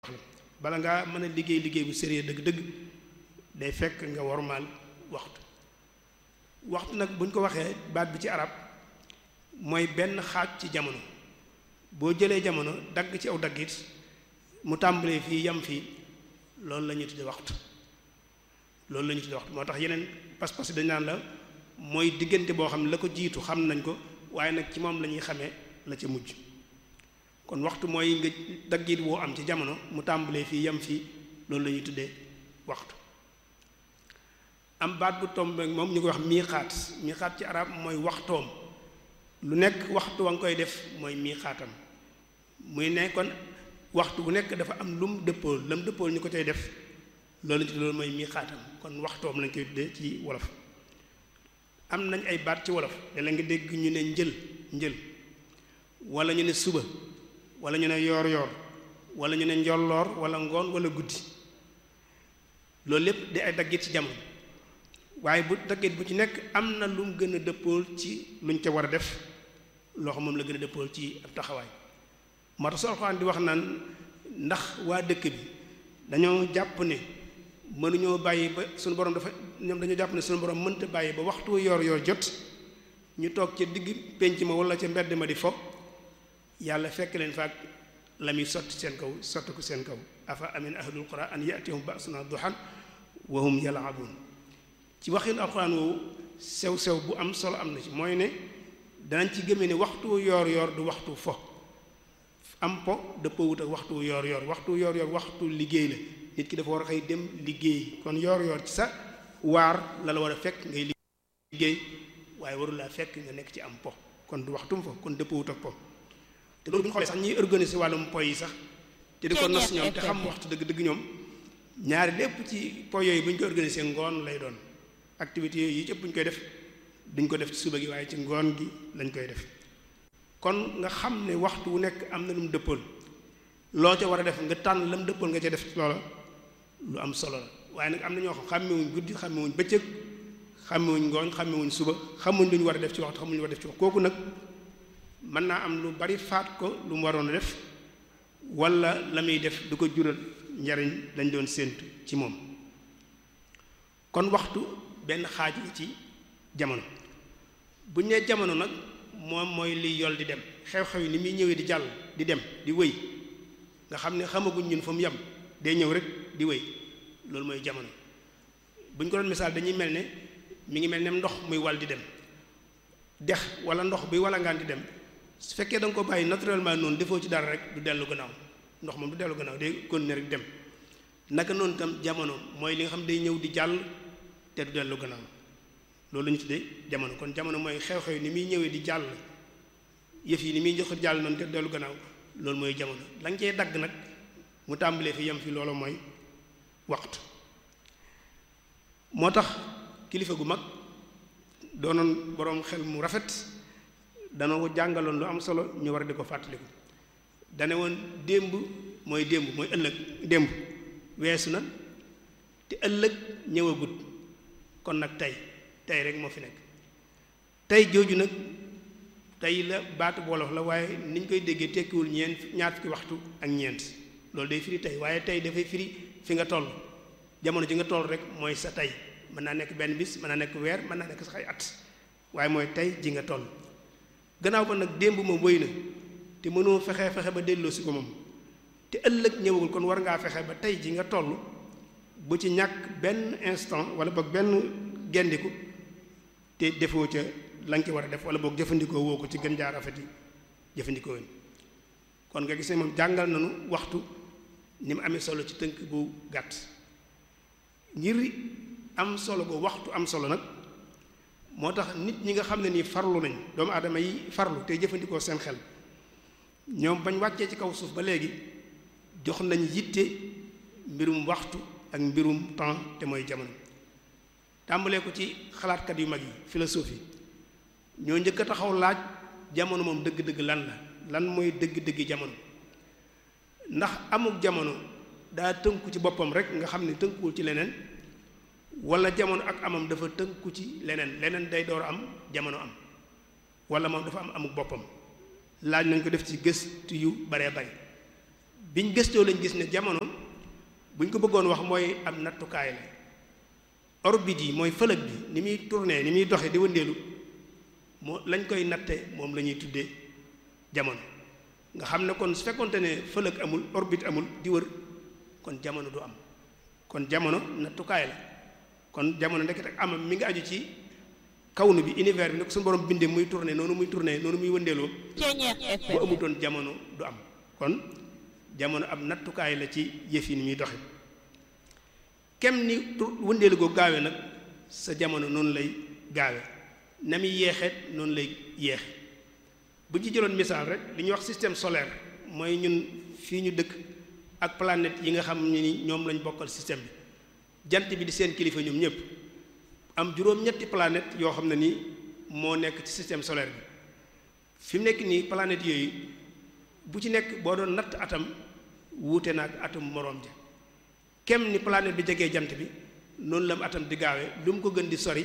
bala ngaa mën a liggéey liggéey bu sérieux dëgg-dëgg day fekk nga wormaal waxtu waxtu nag buñ ko waxee baat bi ci arab mooy benn xaaj ci jamono boo jëlee jamono dagg ci aw daggit mu tàmbalee fii yam fii loolu la ñuy tudde waxtu loolu la ñuy tudde waxtu moo tax yeneen pas-pas yi dañ naan la mooy diggante boo xam ne la ko jiitu xam nañ ko waaye nag ci moom la ñuy xamee la ca mujj kon waxtu mooy nga daggit woo am ci jamono mu tàmbalee fii yam fii loolu la ñuy tuddee waxtu am baat bu tombe moom ñu koy wax miixaat miixaat ci arab mooy waxtoom lu nekk waxtu wa nga koy def mooy miixaatam muy ne kon waxtu bu nekk dafa am lum dëppool lam dëppool ñu ko cay def loolu ci loolu mooy miixaatam kon waxtoom lañ koy tuddee ci wolof am nañ ay baat ci wolof da la nga dégg ñu ne njël njël wala ñu ne suba wala ñu ne yoor yoor wala ñu ne njolloor wala ngoon wala guddi loolu lépp di ay daggit ci jamono waaye bu daggit bu ci nekk am na lu mu gën a dëppool ci luñ ca war a def loo xam moom la gën a dëppool ci ab taxawaay moo tax Alxuraan di wax naan ndax waa dëkk bi dañoo jàpp ne mënuñoo bàyyi ba suñu borom dafa ñoom dañoo jàpp ne suñu borom mënta bàyyi ba waxtu yor yor jot ñu toog ca digg pénc ma wala ca mbedd ma di fo yàlla fekk leen faak la muy sotti seen kaw sotti ko seen kaw afa amin ahlul qura an yatihum ba'suna duhan wa hum yal'abun ci waxin alxuraan woowu sew sew bu am solo am na ci mooy ne danañ ci gëmee ne waxtu yoor yoor du waxtu fo am po dëppoo wut ak waxtu yoor yoor waxtu yoor yoor waxtu liggéey la nit ki dafa war a xëy dem liggéey kon yoor yoor ci sa waar la la war a fekk ngay liggéey waaye warul laa fekk nga nekk ci am po kon du waxtum fo kon dëppoo wut ak po te loolu bu ñu xoolee sax ñiy organiser wàllum po yi sax te di ko nos ñoom te xam waxtu dëgg dëgg ñoom ñaari lépp ci po yooyu bu ñu ko organiser ngoon lay doon activité yooyu yi ci ëpp bu ñu koy def duñ ko def ci suba gi waaye ci ngoon gi lañ koy def kon nga xam ne waxtu wu nekk am na lu mu dëppool loo ca war a def nga tànn la mu dëppool nga ca def ci loola lu am solo la waaye nag am na ñoo xam xàmmewuñ guddi xàmmewuñ bëccëg xàmmewuñ ngooñ xàmmewuñ suba xamuñ lu ñu war a def ci waxtu xamuñ lu ñu war a def ci waxtu kooku nag mën naa am lu bari faat ko lu mu waroon a def wala la muy def du ko jural njariñ lañ doon séentu ci moom kon waxtu benn xaaj la ci jamono bu ñu nee jamono nag moom mooy liy yol di dem xew-xew yi ni muy ñëwee di jàll di dem di wëy nga xam ne xamaguñ ñun fa mu yem day ñëw rek di wëy loolu mooy jamono bu ñu ko doon misaal dañuy mel ne mi ngi mel ne ndox muy wal di dem dex wala ndox buy walangaan di dem su fekkee da nga ko bàyyi naturellement noonu defoo ci dara rek du dellu gannaaw ndox moom du dellu gannaaw day continuer rek dem naka noonu tam jamono mooy li nga xam day ñëw di jàll te du dellu gannaaw loolu la ñu tuddee jamono kon jamono mooy xew-xew ni muy ñëwee di jàll yëf yi ni muy jox jàll noonu te dellu gannaaw loolu mooy jamono la nga cee dagg nag mu tàmbalee fi yem fi loolu mooy waxtu moo tax kilifa gu mag doonoon boroom xel mu rafet dana ko jàngaloon lu am solo ñu war a di ko fàttaliku dane woon démb mooy démb mooy ëllëg démb weesu na te ëllëg ñëwagut kon nag tey tey rek moo fi nekk tey jooju nag tey la baatu wolof la waaye ni ñu koy déggee tekkiwul ñeent ñaar fukki waxtu ak ñeent loolu day firi tey waaye tey dafay firi fi nga toll jamono ji nga toll rek mooy sa tey mën naa nekk benn bis mën naa nekk weer mën naa nekk sax ay at waaye mooy tey ji nga toll gannaaw ba nag démb moom wëy na te mënoo fexe fexe ba delloo si ko moom te ëllëg ñëwagul kon war ngaa fexe ba tey ji nga toll bu ci ñàkk benn instant wala boog benn gendiku te defoo ca la nga ci war a def wala boog jëfandikoo woo ko ci gën jaar rafet yi jëfandikoo woon kon nga gis ne moom jàngal nañu waxtu ni mu amee solo ci tënk bu gàtt ngir am solo bu waxtu am solo nag moo tax nit ñi nga xam ne nii farlu nañ doomu aadama yi farlu tey jëfandikoo seen xel ñoom bañ wàccee ci kaw suuf ba léegi jox nañ yitte mbirum waxtu ak mbirum temps te mooy jamono tàmbalee ko ci xalaatkat yu mag yi philosophie ñoo njëkk a taxaw laaj jamono moom dëgg-dëgg lan la lan mooy dëgg-dëgg jamono ndax amuk jamono daa tënku ci boppam rek nga xam ne tënkuwul ci leneen wala jamono ak amam dafa tënku ci leneen leneen day door am jamono am wala moom dafa am amuk boppam laaj nañ ko def ci gëstu yu baree bari biñ gëstoo lañ gis ne jamono buñ ko bëggoon wax mooy am nattukaay la orbite yi mooy fëlëg bi ni muy tourné ni muy doxe di wëndeelu moo lañ koy natte moom la ñuy tuddee jamono nga xam ne kon su fekkonte ne fëlëg amul orbite amul di wër kon jamono du am kon jamono nattukaay la kon jamono ndekete ak amam mi ngi aju ci kawnu bi univers bi nag suñu borom bindee muy tourné noonu muy tourné noonu muy wëndeeloo bu amutoon jamono du am kon jamono am nattukaay la ci yëf yi ni muy doxe kem ni wëndeelu goo gaawe nag sa jamono noonu lay gaawe na muy yeexeet noonu lay yeexe bu ci jëloon misaal rek li ñuy wax système solaire mooy ñun fii ñu dëkk ak planète yi nga xam ne ni ñoom lañ bokkal système bi jant bi di seen kilifa ñoom ñëpp am juróom-ñetti planète yoo xam ne ni moo nekk ci système solaire bi fi mu nekk nii planète yooyu bu ci nekk boo doon natt atam wuute na ak atum moroom ja kem ni planète bi jegee jant bi noonu la am atam di gaawee lu mu ko gën di sori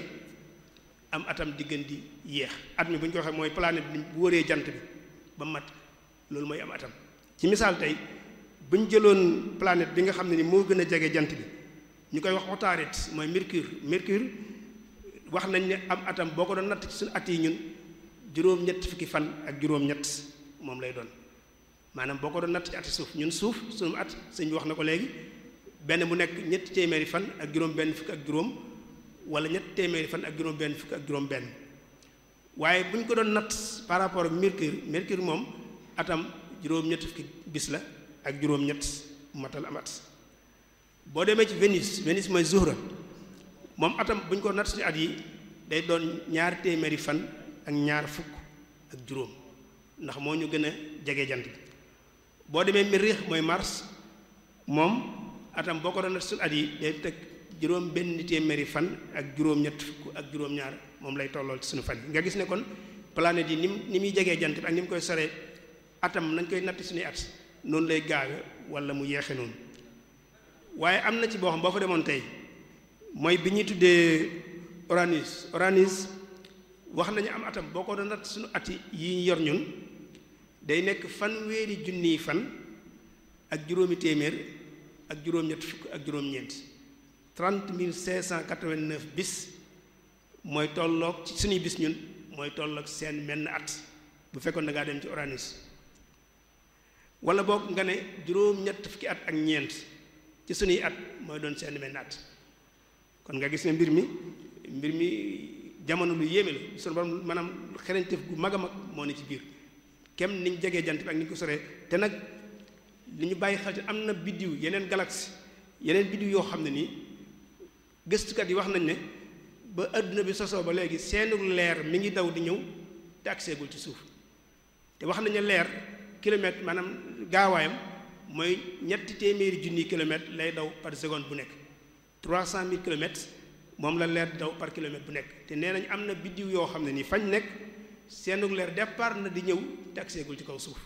am atam di gën di yéex at mi bu ñu ko waxee mooy planète bi bu wëree jant bi ba mat loolu mooy am atam ci misaal tey bu ñu jëloon planète bi nga xam ne ni moo gën a jege jant bi ñu koy wax Utaarid mooy Mercure Mercure wax nañ ne am atam boo ko doon natt ci suñu at yi ñun juróom-ñett fukki fan ak juróom-ñett moom lay doon maanaam boo ko doon natt ci ati suuf ñun suuf suñu at sëñ bi wax na ko léegi benn bu nekk ñetti téeméeri fan ak juróom benn fukk ak juróom wala ñetti téeméeri fan ak juróom benn fukk ak juróom benn waaye bu ñu ko doon natt par rapport ak Mercure Mercure moom atam juróom-ñett fukki bis la ak juróom-ñett matal am at boo demee ci Vénus Vénus mooy Zuhra moom atam bu ñu ko natt ci at yi day doon ñaar téeméeri fan ak ñaar fukk ak juróom ndax moo ñu gën a jege jant bi boo demee Mériix mooy Mars moom atam boo ko doon natt ci at yi day teg juróom benn téeméeri fan ak juróom-ñett fukk ak juróom-ñaar moom lay tollool ci suñu fan yi nga gis ne kon planète yi ni mu ni muy jegee jant bi ak ni mu koy soree atam nañ koy natt suñuy at noonu lay gaawe wala mu yeexe noonu waaye am na ci boo xam boo fa demoon tey mooy bi ñuy tuddee Uranus Uranus wax nañu am atam boo ko doon natt suñu at yi ñu yor ñun day nekk fanweeri junniy fan ak juróomi téeméer ak juróom-ñett fukk ak juróom-ñeent trente mille cinq cent quatre-vingt-neuf bis mooy tolloog ci suñuy bis ñun mooy tolloog seen menn at bu fekkoon da ngaa dem ci Uranus wala boog nga ne juróom-ñett fukki at ak ñeent ci suñuy at mooy doon seen menn at kon nga gis ne mbir mi mbir mi jamono lu yéeme la sunu borom maanaam xereñteef gu mag a mag moo ne ci biir kem niñ jegee jant bi ak ni ñu ko soree te nag li ñu bàyyi xel ci am na biddiw yeneen galaxie yeneen biddiw yoo xam ne nii gëstukat yi wax nañ ne ba adduna bi sosoo ba léegi seenu leer mi ngi daw di ñëw te agseegul ci suuf te wax nañu leer kilomètre maanaam gaawaayam mooy ñetti téeméeri junni kilomètre lay daw par seconde bu nekk trois cent mille kilomètres moom la leer daw par kilomètre bu nekk te nee nañ am na biddiw yoo xam ne nii fañ nekk seenu leer départ na di ñëw te agseegul ci kaw suuf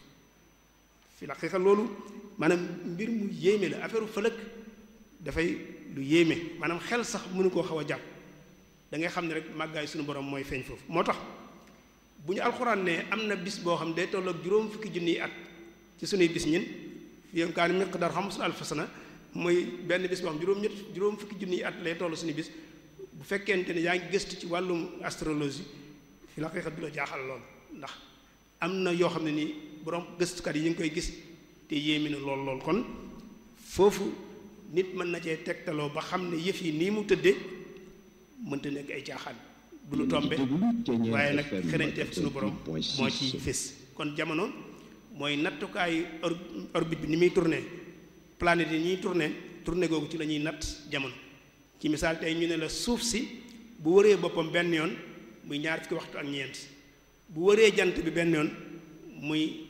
fi la xeexal loolu maanaam mbir mu yéeme la affaire fëlëg dafay lu yéeme maanaam xel sax mënu koo xaw a jàpp da ngay xam ne rek màggaay suñu borom mooy feeñ foofu moo tax bu ñu alxuraan ne am na bis boo xam day tolloog juróom fukki junniy at ci suñuy bis ñin fi kaan miqdar xamsul alfa sana mooy benn bis boo xam juróom ñett juróom fukki junniy at lay toll suñu bis bu fekkente ne yaa ngi gëstu ci wàllum astrologie fi la xeexat du la jaaxal lool ndax am na yoo xam ne nii borom gëstukat yi ñu ngi koy gis te yéemi na lool lool kon foofu nit mën na cee tegtaloo ba xam ne yëf yi nii mu tëddee mënta nekk ay caaxaan du lu tombe waaye nag xereñteef suñu borom moo ci fés kon jamono mooy nattukaayu orbite bi ni muy tourné planète yi ñuy tourné tourné googu ci la ñuy natt jamono ci misaal tey ñu ne la suuf si bu wëree boppam benn yoon muy ñaar fukki waxtu ak ñeent bu wëree jant bi benn yoon muy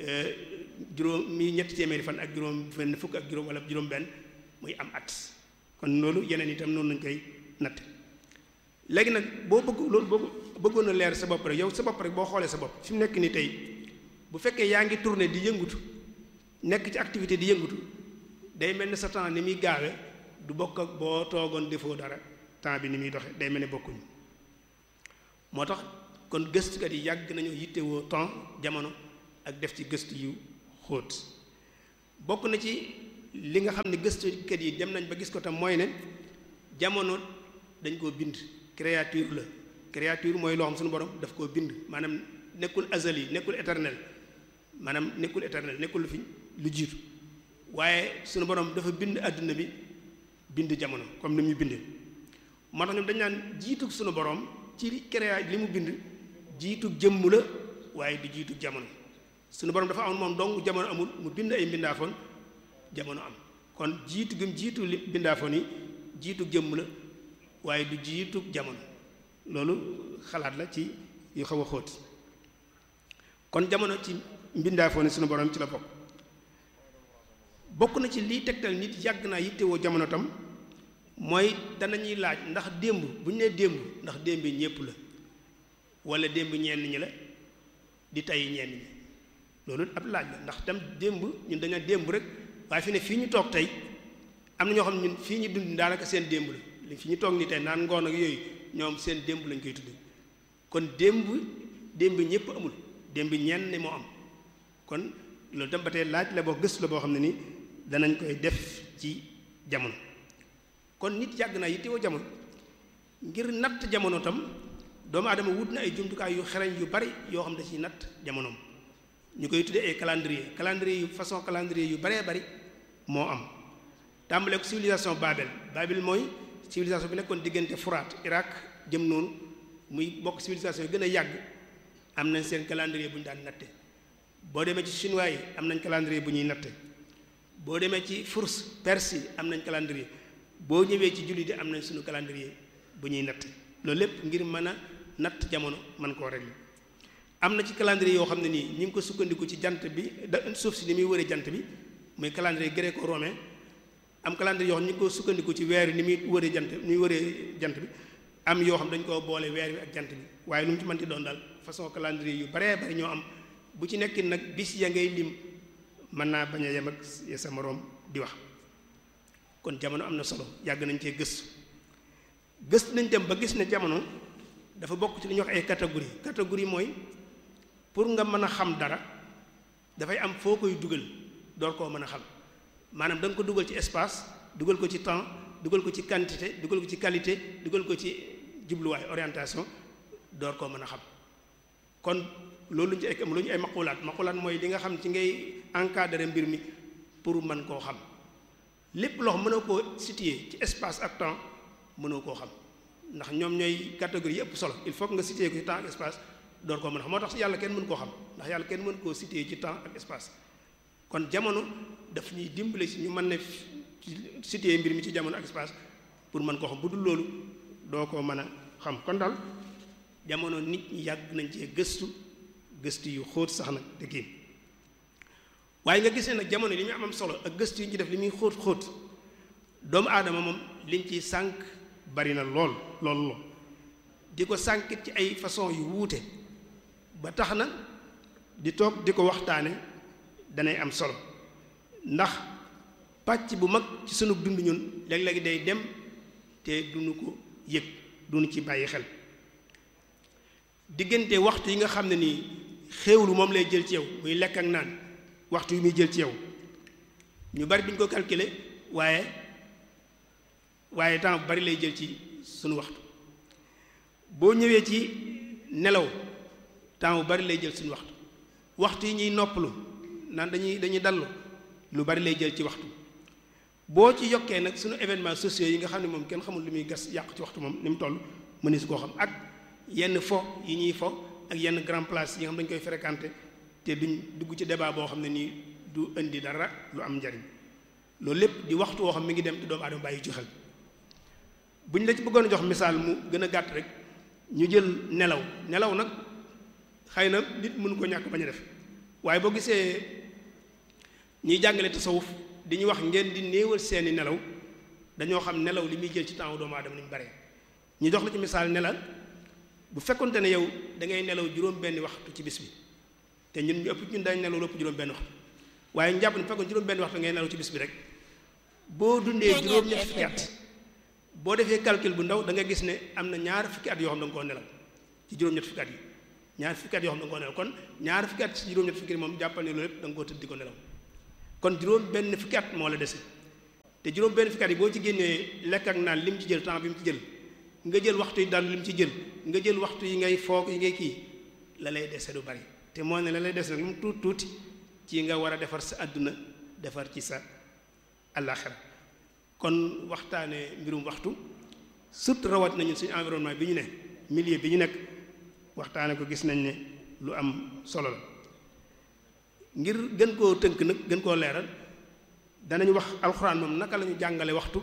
juróom muy ñetti téeméeri fan ak juróom benn fukk ak juróom wala juróom benn muy am at kon loolu yeneen itam noonu lañ koy natt léegi nag boo bëgg loolu boo bëggoon a leer sa bopp rek yow sa bopp rek boo xoolee sa bopp fi mu nekk nii tey bu fekkee yaa ngi tourné di yëngutu nekk ci activité di yëngutu day mel ni sa temps ni muy gaawe du bokk ak boo toogoon defoo dara temps bi ni muy doxe day mel ni bokkuñu moo tax kon gëstukat yi yàgg nañu yittewoo temps jamono ak def ci gëstu yu xóot bokk na ci li nga xam ne gëstukat yi dem nañ ba gis ko tam mooy ne jamono dañ koo bind créature la créature mooy loo xam suñu borom daf koo bind maanaam nekkul azali nekkul éternel maanaam nekkul éternel nekkul lu fi lu jiitu waaye suñu borom dafa bind àdduna bi bind jamono comme ni mu bindee moo tax ñoom dañ naan jiitug suñu borom ci créa li mu bind jiitug jëmm la waaye di jiitug jamono suñu borom dafa am moom dong jamono amul mu bind ay mbindaafoon jamono am kon jiitu gëm jiitu li mbindaafoon yi jiitug jëmm la waaye du jiitug jamono loolu xalaat la ci yu xaw a xóot kon jamono ci mbindaafoon yi suñu borom ci la bokk bokk na ci liy tegtal nit yàgg naa yittewoo jamono tam mooy danañuy laaj ndax démb bu ñu nee démb ndax démb ñépp la wala démb ñenn ñi la di tey ñenn ñi loolu ab laaj la ndax tam démb ñun dañu démb rek waaye fi ne fii ñu toog tey am na ñoo xam ne ñun fii ñu dund daanaka seen démb la li fi ñu toog ni tey naan ngoon ak yooyu ñoom seen démb lañ koy tudde kon démb démb ñépp amul démb ñenn ni moo am kon loolu tam ba tey laaj la boo gëstu la boo xam ne ni danañ koy def ci jamono kon nit yàgg naa yittewoo jamono ngir natt jamono tam doomu aadama wut na ay jumtukaay yu xereñ yu bari yoo xam ne ci natt jamonoom ñu koy tuddee ay calendrier calendrier yu façon calendrier yu baree bari moo am tàmbale ko civilisation Babel Babel mooy civilisation bi nekkoon diggante Furaat Irak jëm noonu muy bokk civilisation yi gën a yàgg am nañ seen calendrier bu ñu daan natte boo demee ci chinois yi am nañ calendrier bu ñuy natte boo demee ci Furs Perse yi am nañ calendrier boo ñëwee ci jullit yi am nañ suñu calendrier bu ñuy natte loolu lépp ngir mën a natt jamono mën koo régler am na ci calendrier yoo xam ne nii ñu ngi ko sukkandiku ci jant bi da suuf si ni muy wëree jant bi muy calendrier gréco-romain am calendrier yoo xam ñu ngi ko sukkandiku ci weer yi ni muy wëree jant ni muy wëree jant bi am yoo xam dañ koo boole weer wi ak jant bi waaye lu mu ci mënti doon daal façon calendrier yu baree bari ñoo am bu ci nekkin nag bis ya ngay lim mën naa bañ a yem ak sa moroom di wax kon jamono am na solo yàgg nañ cee gëstu gëstu nañ dem ba gis ne jamono dafa bokk ci li ñuy wax ay catégorie catégorie mooy pour nga mën a xam dara dafay am foo koy dugal door koo mën a xam maanaam da nga ko dugal ci espace dugal ko ci temps dugal ko ci quantité dugal ko ci qualité dugal ko ci jubluwaay orientation door koo mën a xam kon loolu lu ñu ci ay lu ñu ay maqulaat maqulaat mooy li nga xam ci ngay encadrer mbir mi pour mën koo xam lépp loo xam mënoo koo situer ci espace ak temps mënoo koo xam ndax ñoom ñooy catégorie yëpp solo il faut que nga situer ko ci temps ak espace door koo mën a xam moo tax yàlla kenn mën koo xam ndax yàlla kenn mën koo situer ci temps ak espace kon jamono daf ñuy dimbale si ñu mën ne situer mbir mi ci jamono ak espace pour mën koo xam bu dul loolu doo koo mën a xam kon daal jamono nit ñi yàgg nañ cee gëstu gëstu yu xóot sax nag te kii waaye nga gisee nag jamono li muy am am solo ak gëstu yi ñu ci def li muy xóot xóot doomu aadama moom liñ ciy sànq bari na lool lool lool di ko sànkit ci ay façon yu wuute ba tax na di toog di ko waxtaane danay am solo ndax pàcc bu mag ci sunu dund ñun léeg-léegi day dem te duñu ko yëg duñu ci bàyyi xel diggante waxtu yi nga xam ne nii xéewlu moom lay jël ci yow muy lekk ak naan waxtu yi muy jël ci yow ñu bari duñ ko calculer waaye waaye temps bu bari lay jël ci sunu waxtu boo ñëwee ci nelaw temps bu bari lay jël suñu waxtu waxtu yi ñuy noppalu naan dañuy dañuy dallu lu bari lay jël ci waxtu boo ci yokkee nag suñu événements sociaux yi nga xam ne moom kenn xamul lu muy gas yàq ci waxtu moom ni mu toll mëni su koo xam ak yenn fo yi ñuy fo ak yenn grand place yi nga xam dañu koy fréquenter te duñ dugg ci débat boo xam ne nii du indi dara lu am njariñ loolu lépp di waxtu woo xam mi ngi dem te doomu aadama bàyyi ci xel bu ñu la ci bëggoon a jox misaal mu gën a gàtt rek ñu jël nelaw nelaw nag xëy na nit mënu ko ñàkk bañ a def waaye boo gisee ñiy jàngale tasawuf di ñu wax ngeen di néewal seeni nelaw dañoo xam nelaw li muy jël ci temps doomu aadama ni mu bare ñu jox la ci misaal nelaw bu fekkonte ne yow da ngay nelaw juróom benn waxtu ci bis bi te ñun ñu ëpp ñun dañ nelaw lépp juróom benn waxtu waaye ñu jàpp ne fekkoon juróom benn waxtu ngay nelaw ci bis bi rek boo dundee juróom ñetti fukki at boo defee calcul bu ndaw da nga gis ne am na ñaar fukki at yoo xam da nga koo nelaw ci juróom-ñett fukki at yi ñaar fukki at yoo xam da nga koo nelaw kon ñaar fukki at ci juróom-ñett fukki moom jàppal ne loolu lépp da nga koo tëdd di ko nelaw kon juróom benn fukki at moo la dese te juróom benn fukki at yi boo ci génnee lekk ak naan lim ci jël temps bi mu ci jël nga jël waxtu yi daal lim ci jël nga jël waxtu yi ngay foog yi ngay kii la lay dese du bari te moo ne la lay dese nag lu mu tuuti tuuti ci nga war a defar sa àdduna defar ci sa àllaaxira kon waxtaane mbirum waxtu surtout rawat nañu suñu environnement bi ñu ne milieu bi ñu nekk waxtaane ko gis nañ ne lu am solo la ngir gën koo tënk nag gën koo leeral danañ wax alxuraan moom naka la ñu jàngale waxtu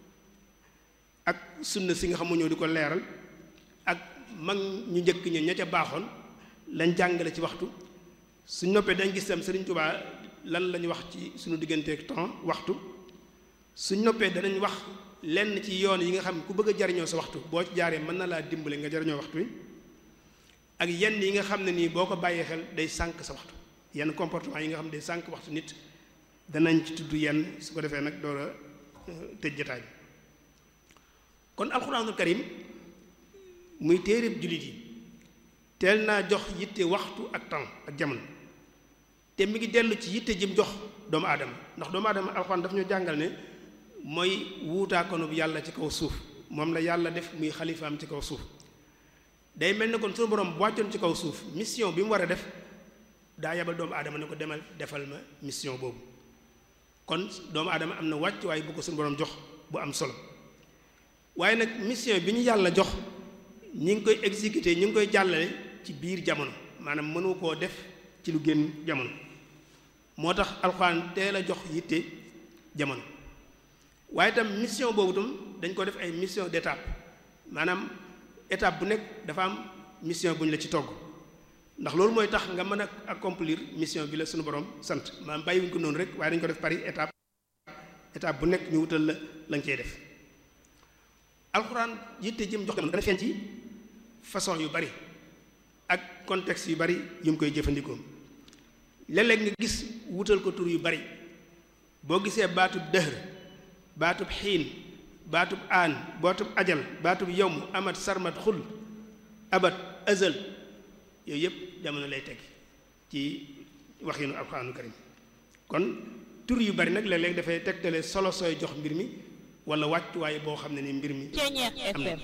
ak sunna si nga xam ñëw di ko leeral ak mag ñu njëkk ña ña ca baaxoon lañ jàngale ci waxtu suñ noppee dañ gis tam Sëriñ Tuubaa lan la ñu wax ci suñu digganteeg temps waxtu suñ noppee danañ wax lenn ci yoon yi nga xam ku bëgg a jariñoo sa waxtu boo ci jaaree mën na laa dimbale nga jariñoo waxtu wi ak yenn yi nga xam ne nii boo ko bàyyee xel day sànq sa waxtu yenn comportement yi nga xam ne day sànq waxtu nit danañ ci tudd yenn su ko defee nag door a tëj jotaay bi kon alxuraanul karim muy téereb jullit yi teel naa jox yitte waxtu ak temps ak jamono te mi ngi dellu ci yitte jëm jox doomu aadama ndax doomu aadama alxuraan daf ñu jàngal ne mooy wuutaakonub yàlla ci kaw suuf moom la yàlla def muy xalifaam ci kaw suuf day mel ne kon suñu borom bu wàccoon ci kaw suuf mission bi mu war a def daa yabal doomu aadama ne ko demal defal ma mission boobu kon doomu aadama am na wàcc waaye bu ko suñu borom jox bu am solo waaye nag mission bi ñu yàlla jox ñi ngi koy exécuter ñi ngi koy jàllale ci biir jamono maanaam mënu koo def ci lu génn jamono moo tax alxuraan teel a jox yitte jamono waaye itam mission boobu tam dañ ko def ay mission d'étape maanaam étape bu nekk dafa am mission bu ñu la ci togg ndax loolu mooy tax nga mën a accomplir mission bi la suñu borom sant maanaam bàyyiwuñ ko noonu rek waaye dañ ko def pari étape étape bu nekk ñu wutal la la nga cey def alxuraan yitte jëm jox dana feeñ ci façon yu bari ak contexte yu bari yu mu koy jëfandikoo léeg-léeg nga gis wutal ko tur yu bari boo gisee baatub dëhr baatub xiin baatub aan baatub ajal baatub yowm amat sarmat xul abat azal yooyu yëpp jamono lay teg ci waxinu alxuraanu karim kon tur yu bari nag léeg-léeg dafay tegtale solo sooy jox mbir mi wala wàccuwaay boo xam ne ni mbir mi am na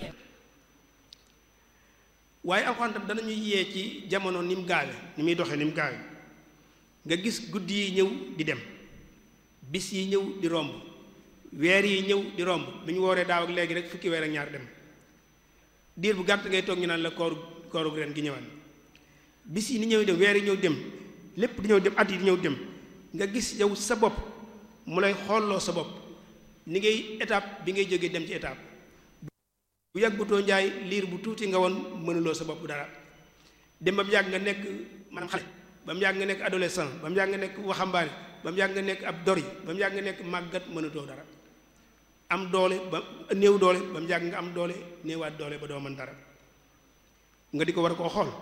waaye alxuraan tam danañu yee ci jamono ni mu gaawe ni muy doxee ni mu gaawe nga gis guddi yi ñëw di dem bis yi ñëw di romb weer yi ñëw di romb bi ñu wooree daaw ak léegi rek fukki weer ak ñaar dem diir bu gàtt ngay toog ñu naan la kooru kooru ren gi ñëwaat bis yi ni ñëw dem weer yi ñëw dem lépp di ñëw dem at yi di ñëw dem nga gis yow sa bopp mu lay xoolloo sa bopp ni ngay étape bi ngay jógee dem ci étape bu yàggutoo njaay liir bu tuuti nga woon mënuloo sa bopp dara dem ba mu yàgg nga nekk maanaam xale ba mu yàgg nga nekk adolescent ba mu yàgg nga nekk waxambaane ba mu yàgg nga nekk ab dori ba mu yàgg nga nekk màggat mënatoo dara am doole ba néew doole ba mu yàgg nga am doole néewaat doole ba doo mën dara nga di ko war a koo xool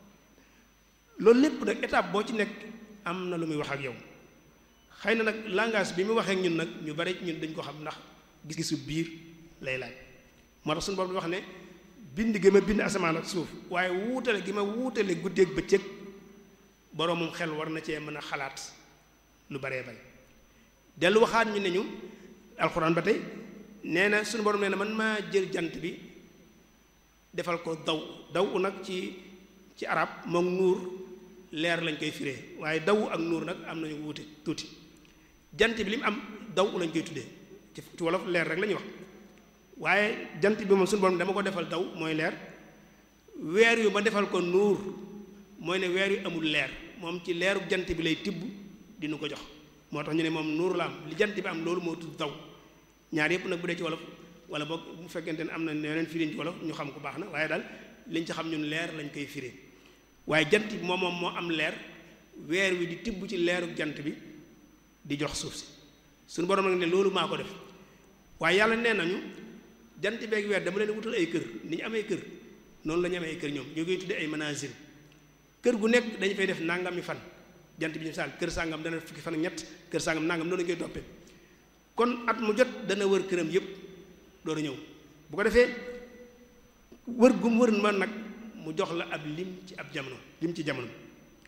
loolu lépp nag étape boo ci nekk am na lu muy wax ak yow xëy na nag langage bi mu waxee ak ñun nag ñu bari ñun dañ ko xam ndax gis-gisu biir lay laaj moo tax suñu borom wax ne bind gi ma bind asamaan ak suuf waaye wuutale gi ma wuutale guddeeg bëccëg boroomum xel war na cee mën a xalaat lu baree bari dellu waxaat ñu ne ñu alxuraan ba tey nee na suñu borom nee na man maa jël jant bi defal ko daw daw nag ci ci arab moom nuur leer lañ koy firee waaye daw ak nuur nag am nañu wuute tuuti jant bi li mu am daw lañ koy tuddee ci ci wolof leer rek la ñuy wax waaye jant bi moom suñu borom dama ko defal daw mooy leer weer yu ma defal ko nuur mooy ne weer yu amul leer moom ci leeru jant bi lay tibb dinu ko jox moo tax ñu ne moom nuur la am li jant bi am loolu moo tudd daw ñaar yëpp nag bu dee ci wolof wala boog bu fekkente ne am na yeneen firiñ ci wolof ñu xam ko baax na waaye daal liñ ci xam ñun leer lañ koy firee waaye jant bi moom moom moo am leer weer wi di tibb ci leeru jant bi di jox suuf si suñu borom nag ne loolu maa ko def waaye yàlla nee nañu jant beeg weer dama leen wutal ay kër ni ñu amee kër noonu la ñu amee ay kër ñoom ñoo koy tuddee ay manazil kër gu nekk dañu fay def nangami fan jant bi ñu saal kër sàngam dana fukki fan ak ñett kër sàngam nangam noonu la ñu koy toppee kon at mu jot dana wër këram yépp door a ñëw bu ko defee wër gum wër man nag mu jox la ab lim ci ab jamono lim ci jamono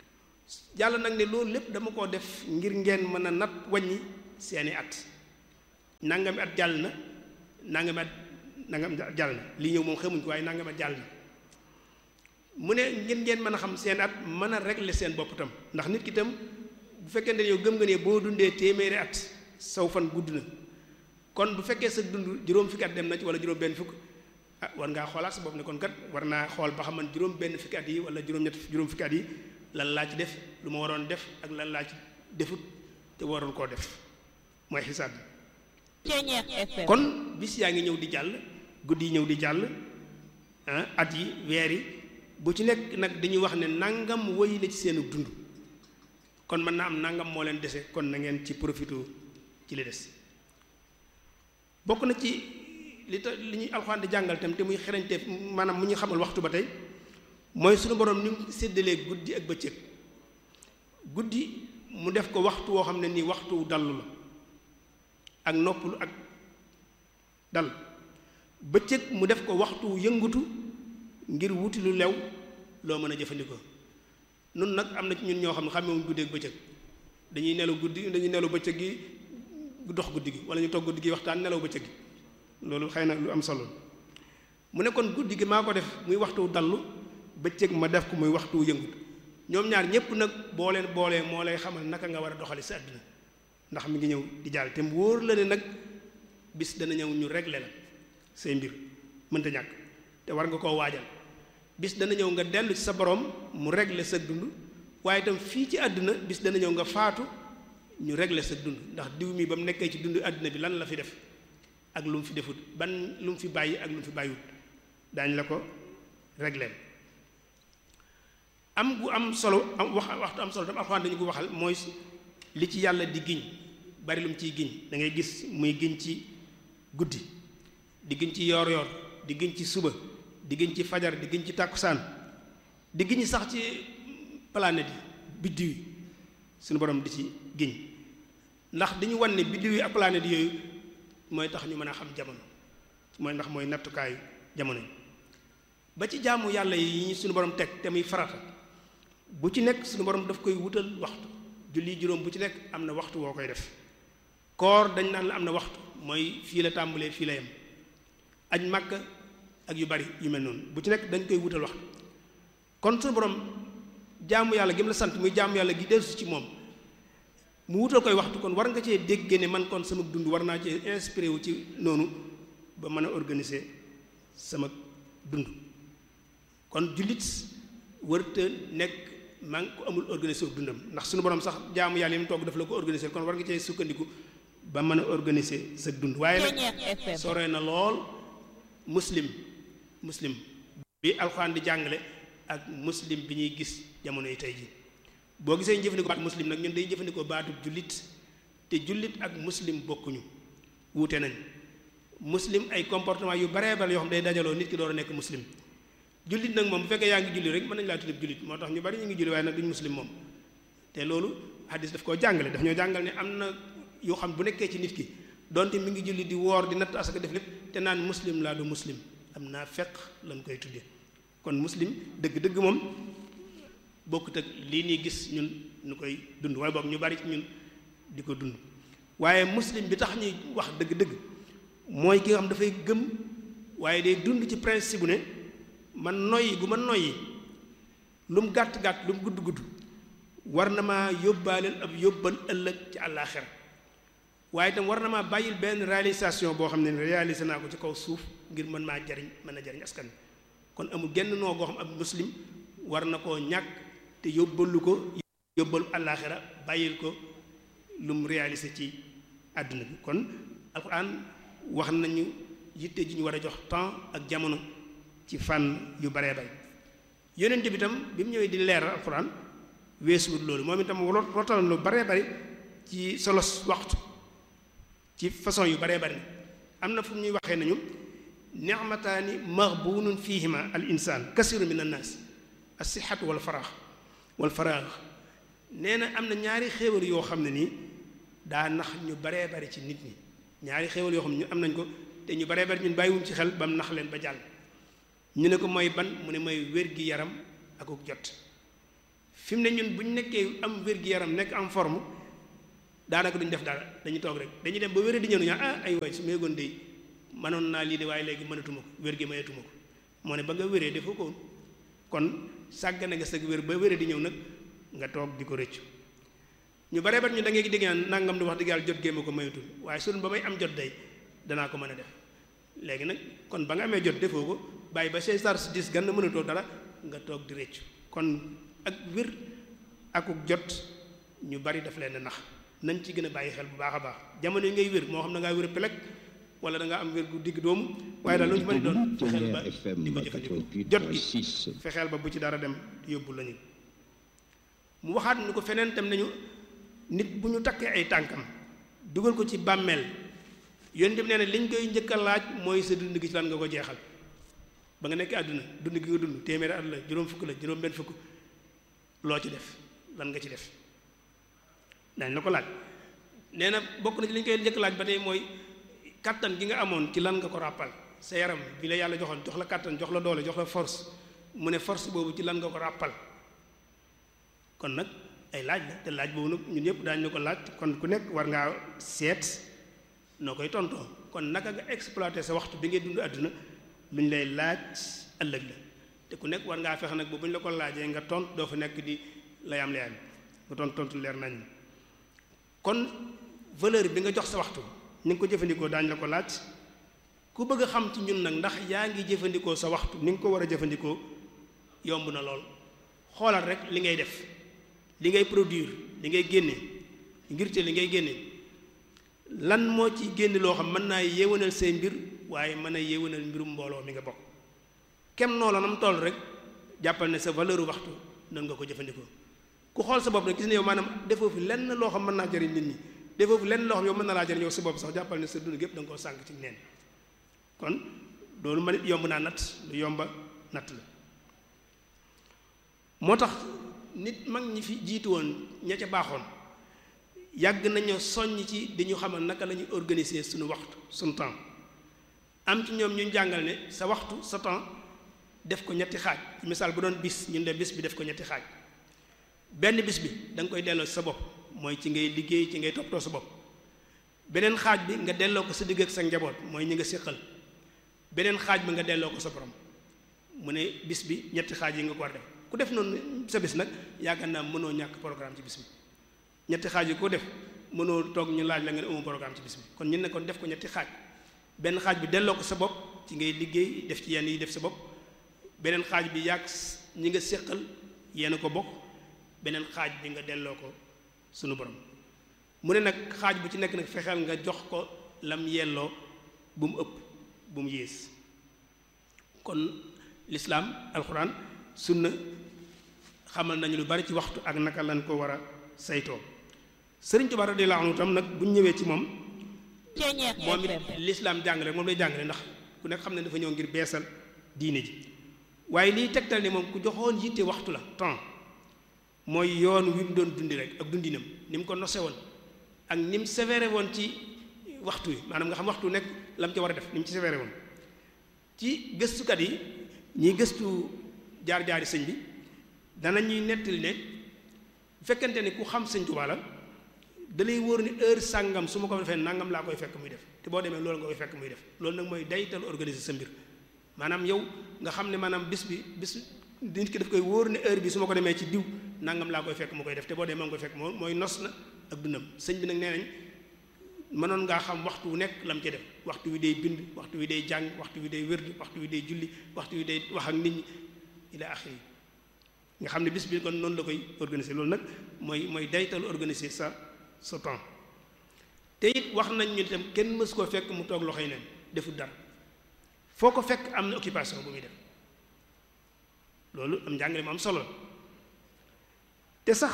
yàlla nag ne loolu lépp dama koo def ngir ngeen mën a nat wàññi seeni at nangami at jàll na nangami at nangami at jàll na li ñëw moom xamuñ ko waaye nangami at jàll na mu ne ngeen ngeen mën a xam seen at mën a régler seen bopp tam ndax nit ki tam bu fekkee ne yow gëm nga ne boo dundee téeméeri at saw fan gudd na kon bu fekkee sa dund juróom fukki at dem na ci wala juróom benn fukk ah war ngaa xoolaat sa bopp ne kon kat war naa xool ba xam man juróom benn fukki at yi wala juróom ñett juróom fukki at yi lan laa ci def lu ma waroon def ak lan laa ci defut te waroon koo def mooy xisaab bi kon bis yaa ngi ñëw di jàll guddi yi ñëw di jàll at yi weer yi bu ci nekk nag dañuy wax ne nangam woy na ci seenu dund kon mën naa am nangam moo leen dese kon na ngeen ci profité ci li des bokk na ci li ta li ñuy alxuraan di jàngal tam te muy xerañte maanaam mu ñu xamal waxtu ba tey mooy suñu borom ni mu séddalee guddi ak bëccëg guddi mu def ko waxtu woo xam ne nii waxtu dallu la ak noppalu ak dal bëccëg mu def ko waxtu yëngutu ngir wuti lu lew loo mën a jëfandikoo nun nag am na ci ñun ñoo xam ne xamewuñ guddi ak bëccëg dañuy nelaw guddi dañuy nelaw bëccëg gi dox guddi gi wala ñu toog guddi gi waxtaan nelaw bëccëg gi loolu xëy na lu am solo mu ne kon guddi gi maa ko def muy waxtu dallu bëccëg ma def ko muy waxtu yëngut ñoom ñaar ñépp nag boo leen boolee moo lay xamal naka nga war a doxali sa àddina ndax mi ngi ñëw di jàll te mu wóor la ne nag bis dana ñëw ñu régler la say mbir mënta ñàkk te war nga koo waajal bis dana ñëw nga dellu ci sa borom mu régler sa dund waaye itam fii ci àdduna bis dana ñëw nga faatu ñu régler sa dund ndax diw mi ba mu nekkee ci dund àdduna bi lan la fi def ak lu mu fi defut ban lu mu fi bàyyi ak lu mu fi bàyyiwut daañ la ko régler am gu am solo am wax waxtu am solo tam alxuraan dañu ko waxal mooy li ci yàlla di giñ bari lu mu ciy giñ da ngay gis muy giñ ci guddi di giñ ci yoor yoor di giñ ci suba di giñ ci fajar di giñ ci tàkkusaan di giñ sax ci planète yi biddiw yi suñu borom di ci giñ ndax dañu wan ne biddiw yi ak planète yooyu mooy tax ñu mën a xam jamono mooy ndax mooy nattukaayu jamono yi ba ci jaamu yàlla yi ñu suñu borom teg te muy farata bu ci nekk suñu borom daf koy wutal waxtu julli juróom bu ci nekk am na waxtu woo koy def koor dañ naan la am na waxtu mooy fii la tàmbalee fii la yem aj màkk ak yu bari yu mel noonu bu ci nekk dañ koy wutal waxtu kon suñu borom jaamu yàlla gi mu la sant muy jaamu yàlla gi dellusi ci moom mu wutal koy waxtu kon war nga cee dégg ne man kon sama dund war naa cee inspiré wu ci noonu ba mën a organiser sama dund kon jullit wërta nekk maa ngi ko amul organiser wu dundam ndax suñu borom sax jaamu yàlla yi mu togg daf la ko organiser kon war nga cee sukkandiku ba mën a organiser sa dund waaye nag sore na lool muslim muslim bi alxuraan di jàngale ak muslim bi ñuy gis jamono yi tey ji boo gisee ñu jëfandikoo baatu muslim nag ñun dañuy jëfandikoo baatu jullit te jullit ak muslim bokkuñu wuute nañ muslim ay comportement yu baree bare yoo xam day dajaloo nit ki door a nekk muslim jullit nag moom bu fekkee yaa ngi julli rek mën nañu laa tuddee jullit moo tax ñu bari ñu ngi julli waaye nag duñ muslim moom te loolu hadis daf koo jàngale daf ñoo jàngal ne am na yoo xam bu nekkee ci nit ki donte mi ngi julli di woor di natt asaka def lépp te naan muslim laa du muslim am naa fekk lañ koy tuddee kon muslim dëgg-dëgg moom bokkut ak lii nii gis ñun ñu koy dund waaye boog ñu bari ci ñun di ko dund waaye muslim bi tax ñuy wax dëgg-dëgg mooy ki nga xam dafay gëm waaye day dund ci principe bu ne man noyyi gu ma noyyi lu mu gàtt-gàtt lu mu gudd-gudd war na maa yóbbaaleel ab yóbbal ëllëg ci àllaaxira waaye itam war na maa bàyyil benn réalisation boo xam ne réalisé naa ko ci kaw suuf ngir mën maa jariñ mën a jariñ askan kon amul genn noo goo xam ab muslim war na koo ñàkk te yóbbalu ko yóbbalu àllaaxira bàyyil ko lu mu réalisé ci àdduna bi kon alxuraan wax nañu yitte ji ñu war a jox temps ak jamono ci fànn yu baree bay yonent bi tam bi mu ñëwee di leeral alxuraan weesuwut loolu moom itam rotal lu baree bari ci solos waxtu ci façon yu baree bari am na fu ñuy waxee nañu nicmataani maghbunun fihima al insaan kasiru min annaas as-sihhatu wal faraax wal faraax nee na am na ñaari xéewal yoo xam ne nii daa nax ñu baree bari ci nit ñi ñaari xéewal yoo xam ne ñu am nañ ko te ñu baree bari ñun bàyyiwuñ ci xel ba mu nax leen ba jàll ñu ne ko mooy ban mu ne mooy wér gi yaram akuk jot fi mu ne ñun bu ñu nekkee am wér-gu-yaram nekk en forme daanaka duñ def dara dañuy toog rek dañuy dem ba wéré di ñëw ñu ah ay waay su ma yëgoon de mënoon naa lii de waaye léegi mënatuma ko wér gi mayatuma ko moo ne ba nga wéree defoo ko kon sàggane nga sag wér ba wéré di ñëw nag nga toog di ko rëccu ñu bare bat ñu da ngay dégg naan nangam di wax dëgg yàlla jot gémma ko mayatul waaye sun ba may am jot day danaa ko mën a def léegi nag kon ba nga amee jot defoo ko bàyyi ba say sar si dis gan na mënatoo dara nga toog di rëccu kon ak wér akuk jot ñu bari daf leen nax nañ ci gën a bàyyi xel bu baax a baax jamono yi ngay wér moo xam da ngaa wér pelek wala da ngaa am wér gu digg doomu waaye daal lu ñu mën doon fexeel ba di ko jëfandikoo jot gi fexeel ba bu ci dara dem yóbbu lañu mu waxaat ni ko feneen tam nañu nit bu ñu takkee ay tànkam dugal ko ci bàmmeel yoon dem nee na liñ koy njëkk a laaj mooy sa dund gi ci lan nga ko jeexal ba nga nekk àdduna dund gi nga dund téeméeri at la juróom fukk la juróom benn fukk loo ci def lan nga ci def dañ la ko laaj nee na bokk na ci li ñu koy njëkk laaj ba tey mooy kattan gi nga amoon ci lan nga ko ràppal sa yaram bi la yàlla joxoon jox la kattan jox la doole jox la force mu ne force boobu ci lan nga ko ràppal kon nag ay laaj la te laaj boobu nag ñun ñëpp daañu la ko laaj kon ku nekk war ngaa seet noo koy tontoo kon naka nga exploiter sa waxtu bi ngay dund àdduna lu ñu lay laaj ëllëg la te ku nekk war ngaa fexe nag boobu bu ñu la ko laajee nga tont doo fa nekk di layam layam nga tont tontu leer nañ kon valeur bi nga jox sa waxtu ni nga ko jëfandikoo daañu la ko laaj ku bëgg a xam ci ñun nag ndax yaa ngi jëfandikoo sa waxtu ni nga ko war a jëfandikoo yomb na lool xoolal rek li ngay def li ngay produire li ngay génne ngir te li ngay génne lan moo ci génne loo xam mën naa yéwénal say mbir waaye mën a yéwénal mbirum mbooloo mi nga bokk kem noo la nam toll rek jàppal ne sa valeur waxtu noonu nga ko jëfandikoo ku xool sa bopp nag gis ne yow maanaam defoo fi lenn loo xam mën naa jëriñ nit ñi defoo fi lenn loo xam yow mën na laa jëriñ yow sa bopp sax jàppal ne sa dund gépp da nga koo sànq ci neen kon loolu ma nit yomb naa natt lu yomba natt la moo tax nit mag ñi fi jiitu woon ña ca baaxoon yàgg nañu soññ ci di ñu xamal naka la ñuy organiser suñu waxtu suñu temps am ci ñoom ñu jàngal ne sa waxtu sa temps def ko ñetti xaaj misaal bu doon bis ñun de bis bi def ko ñetti xaaj benn bis bi da nga koy delloo ci sa bopp mooy ci ngay liggéey ci ngay toppatoo sa bopp beneen xaaj bi nga delloo ko sa digg ak sa njaboot mooy ñi nga séqal beneen xaaj bi nga delloo ko sa borom mu ne bis bi ñetti xaaj yi nga ko war def ku def noonu sa bis nag yaakaar naa mënoo ñàkk programme ci bis bi ñetti xaaj yi ko def mënoo toog ñu laaj la nga ne amu programme ci bis bi kon ñun ne kon def ko ñetti xaaj benn xaaj bi delloo ko sa bopp ci ngay liggéey def ci yenn yi def sa bopp beneen xaaj bi yàgg ñi nga séqal yéen ko bokk beneen xaaj bi nga delloo ko sunu borom mu ne nag xaaj bu ci nekk nag fexeel nga jox ko lam yelloo bu mu ëpp bu mu yées kon lislaam alxuraan sunna xamal nañu lu bari ci waxtu ak naka lañ ko war a saytoo sëriñ Tuubaa radiyallaahu anhu tam nag bu ñu ñëwee ci moom moom it lislaam jàngale moom lay jàngale ndax ku nekk xam ne dafa ñëw ngir beesal diine ji waaye liy tegtal ni moom ku joxoon yitte waxtu la temps mooy yoon wi mu doon dundi rek ak dundinam ni mu ko nose woon ak ni mu sévère woon ci waxtu wi maanaam nga xam waxtu nekk la mu ci war a def ni mu ci sévère woon ci gëstukat yi ñiy gëstu jaar-jaari sëñ bi dana ñuy nettali ne bu fekkente ni ku xam sëñ Tuubaa la da lay wóor ni heure sàngam su ma ko defee nangam laa koy fekk muy def te boo demee loolu nga koy fekk muy def loolu nag mooy daytal organiser sa mbir maanaam yow nga xam ne maanaam bis bi bis nit ki daf koy wóor ne heure bi su ma ko demee ci diw nangam laa koy fekk mu koy def te boo demee nga koy fekk moo mooy nos na ak dundam sëñ bi nag nee nañ mënoon ngaa xam waxtu wu nekk lam ci def waxtu wi day bind waxtu wi day jàng waxtu wi day wérd waxtu wi day julli waxtu wi day wax ak nit ñi ila axiri nga xam ne bis bi kon noonu la koy organiser loolu nag mooy mooy daytal organiser sa sa temps te it wax nañ ñu itam kenn mës koo fekk mu toog loxoy neen deful dara foo ko fekk am na occupation bu muy def loolu am njàngale mu am solo te sax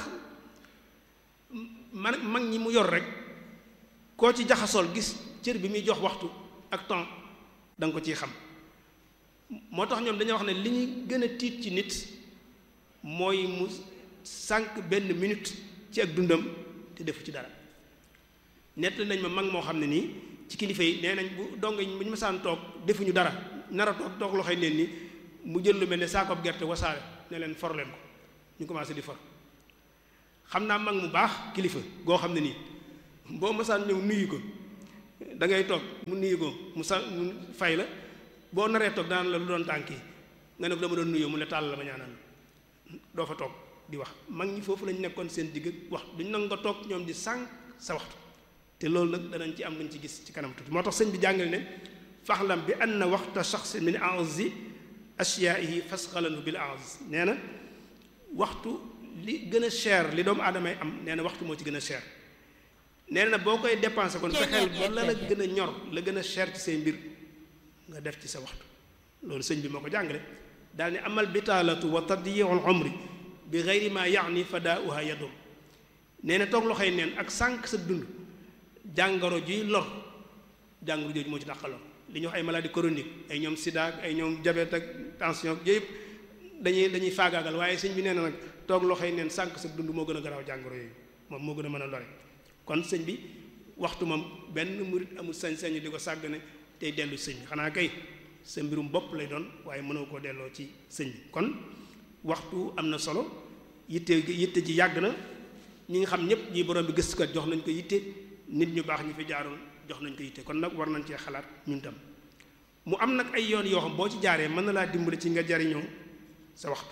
man mag ñi mu yor rek koo ci jaxasool gis cër bi muy jox waxtu ak temps da nga ko ciy xam moo tax ñoom dañoo wax ne li ñu gën a tiit ci nit mooy mu sànq benn minute ci ak dundam te defu ci dara nett nañ ma mag moo xam ne nii ci kilifa yi nee nañ bu dong bu ñu masaan toog defuñu dara nar a toog toog loxoy neen ni mu jël lu mel ne saakoob gerte wasaare ne leen for leen ko ñu commencé di for xam naa mag mu baax kilifa goo xam ne nii boo masaan ñëw nuyu ko da ngay toog mu nuyu ko mu sa mu fay la boo naree toog daan la lu doon tànk yi nga ne ko dama doon nuyoo mu ne tàll la ma ñaanal doo fa toog di wax mag ñi foofu lañ nekkoon seen digg wax duñ nag nga toog ñoom di sànq sa waxtu te loolu nag danañ ci am luñ ci gis ci kanam tuuti moo tax sëñ bi jàngale ne faxlam bi anna waxta shaxsin min a'zi ashyaihi fasxalanu bil a'z nee na waxtu li gën a cher li doomu aadama yi am nee na waxtu moo ci gën a cher nee na boo koy dépensé kon fexeel ba la la gën a ñor la gën a cher ci say mbir nga def ci sa waxtu loolu sëñ bi moo ko jàngale daal ni amal bitaalatu wa tadyiul umri bi geyri ma yaani fadaauha yadur nee na toog loxoy neen ak sànq sa dund jàngoro juy lor jàngoro jooju moo ci dàqaloo li ñuy wax ay maladie chronique ay ñoom sida ak ay ñoom diabète ak tension yooyu yëpp dañuy dañuy faagaagal waaye sëñ bi nee na nag toog loxoy neen sànq sa dund moo gën a garaaw jàngoro yooyu moom moo gën a mën a lore kon sëñ bi waxtu moom benn murit amul sañ-sañ di ko sàggane tey dellu sëñ bi xanaa kay sa mbirum bopp lay doon waaye mënoo koo delloo ci sëñ bi kon waxtu am na solo yitte yitte ji yàgg na ñi nga xam ñëpp ñi borom bi gëstukat jox nañ ko yitte nit ñu baax ñi fi jaaroon jox nañ ko yitte kon nag war nañ cee xalaat ñun tam mu am nag ay yoon yoo xam boo ci jaaree mën na laa dimbali ci nga jariñoo sa waxtu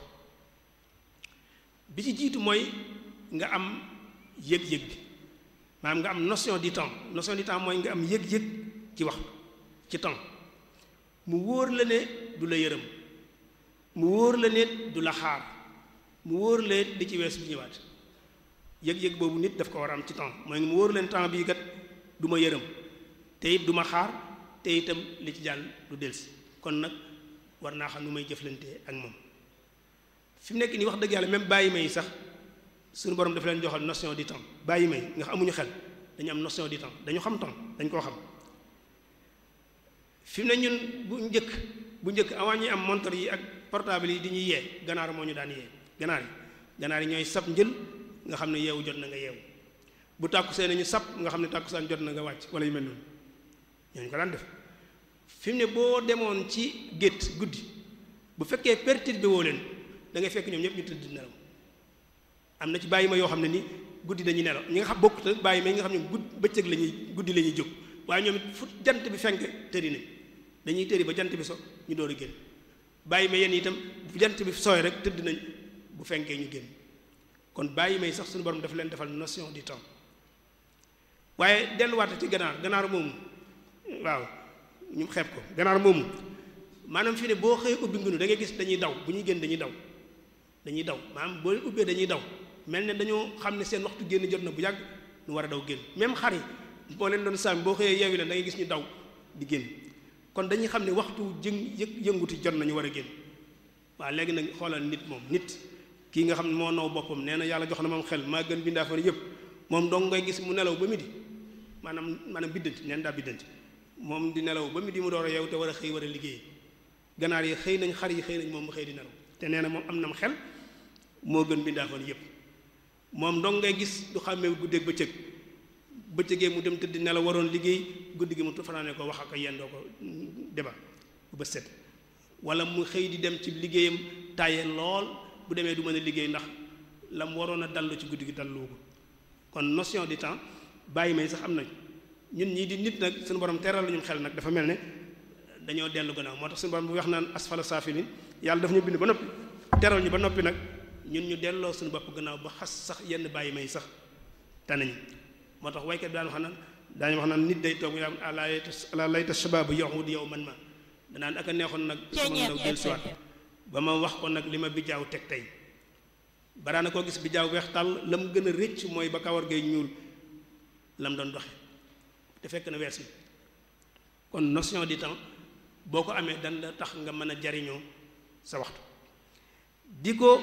bi ci jiitu mooy nga am yëg-yëg bi maanaam nga am notion du temps notion du temps mooy nga am yëg-yëg ci waxtu ci temps mu wóor la ne du la yërëm mu wóor la ne du la xaar mu wóor la di ci weesu bi ñëwaat yëg-yëg boobu nit daf ko war a am ci temps mooy mu wóor leen temps bii kat du ma yërëm te it du ma xaar te itam li ci jàll du delsi kon nag war naa xam nu may jëflante ak moom fi mu nekk nii wax dëgg yàlla même bàyyi may sax suñu borom dafa leen joxal notion du temps bàyyi may nga xam amuñu xel dañu am notion du temps dañu xam temps dañ koo xam fi mu ne ñun bu njëkk bu njëkk avant ñuy am montre yi ak portable yi di ñuy yee ganaar moo ñu daan yee ganaar yi ganaar yi ñooy sab njël nga xam ne yeewu jot na nga yeewu bu tàkkusee nañu sab nga xam ne tàkkusaan jot na nga wàcc wala yu mel noonu ñooñu ko daan def fi mu ne boo demoon ci gétt guddi bu fekkee perturbé woo leen da ngay fekk ñoom ñëpp ñu tëdd nelaw am na ci bàyyi ma yoo xam ne ni guddi dañuy nelaw ñi nga xam bokkut ak bàyyi ma yi nga xam ne gudd bëccëg la ñuy guddi la ñuy jóg waaye ñoom it fu jant bi fenk tëri nañ dañuy tëri ba jant bi so ñu door a génn bàyyi ma yenn itam bu jant bi sooy rek tëdd nañ bu fenkee ñu génn kon bàyyi may sax suñu borom dafa leen defal notion du temps waaye delluwaate ci ganaar ganaar moomu waaw ñu xeeb ko ganaar moomu maanaam fii ne boo xëyee ubbi ngunu da ngay gis dañuy daw bu ñuy génn dañuy daw dañuy daw maanaam boo leen ubbee dañuy daw mel ne dañoo xam ne seen waxtu génn jot na bu yàgg ñu war a daw génn même xar yi boo leen doon sàmm boo xëyee yeewi leen da ngay gis ñu daw di génn kon dañuy xam ne waxtu jëng yëg yënguti jot nañu war a génn waaw léegi nag xoolal nit moom nit kii nga xam ne moo naw boppam nee na yàlla jox na moom xel maa gën bindaa fa yëpp moom dong ngay gis mu nelaw ba midi maanaam maanaam biddanti neen daa biddanti moom di nelaw ba midi mu door a yeew te war a xëy war a liggéey ganaar yi xëy nañ xar yi xëy nañ moom mu xëy di nelaw te nee na moom am nam xel moo gën bindaa fa yëpp moom dong ngay gis du xàmmee guddeeg bëccëg bëccëgee mu dem tëdd nelaw waroon liggéey guddi gi mu fanaane ko wax ak yendoo ko deba bu ba set wala mu xëy di dem ci liggéeyam tàyyee lool bu demee du mën a liggéey ndax la mu waroon a dallu ci guddi gi dallu ko kon notion du temps bàyyi may sax am nañ ñun ñii di nit nag suñu borom teral lañu xel nag dafa mel ne dañoo dellu gannaaw moo tax suñu borom bu wax naan asfala saafilin yàlla daf ñu bind ba noppi teral ñu ba noppi nag ñun ñu delloo suñu bopp gannaaw ba xas sax yenn bàyyi may sax tanañu moo tax waykat bi daan wax naan daañu wax naan nit day toog yaa ala layta ala layta shabaab yahud yow man ma danaan ak a neexoon nag sama ndaw del siwaat ba ma wax ko nag li ma bijaaw teg tey baraana koo gis bijaaw weex tàll la mu gën a rëcc mooy ba kawar gay ñuul la mu doon doxe te fekk na wees mi kon notion du temps boo ko amee dan la tax nga mën a jariñoo sa waxtu di ko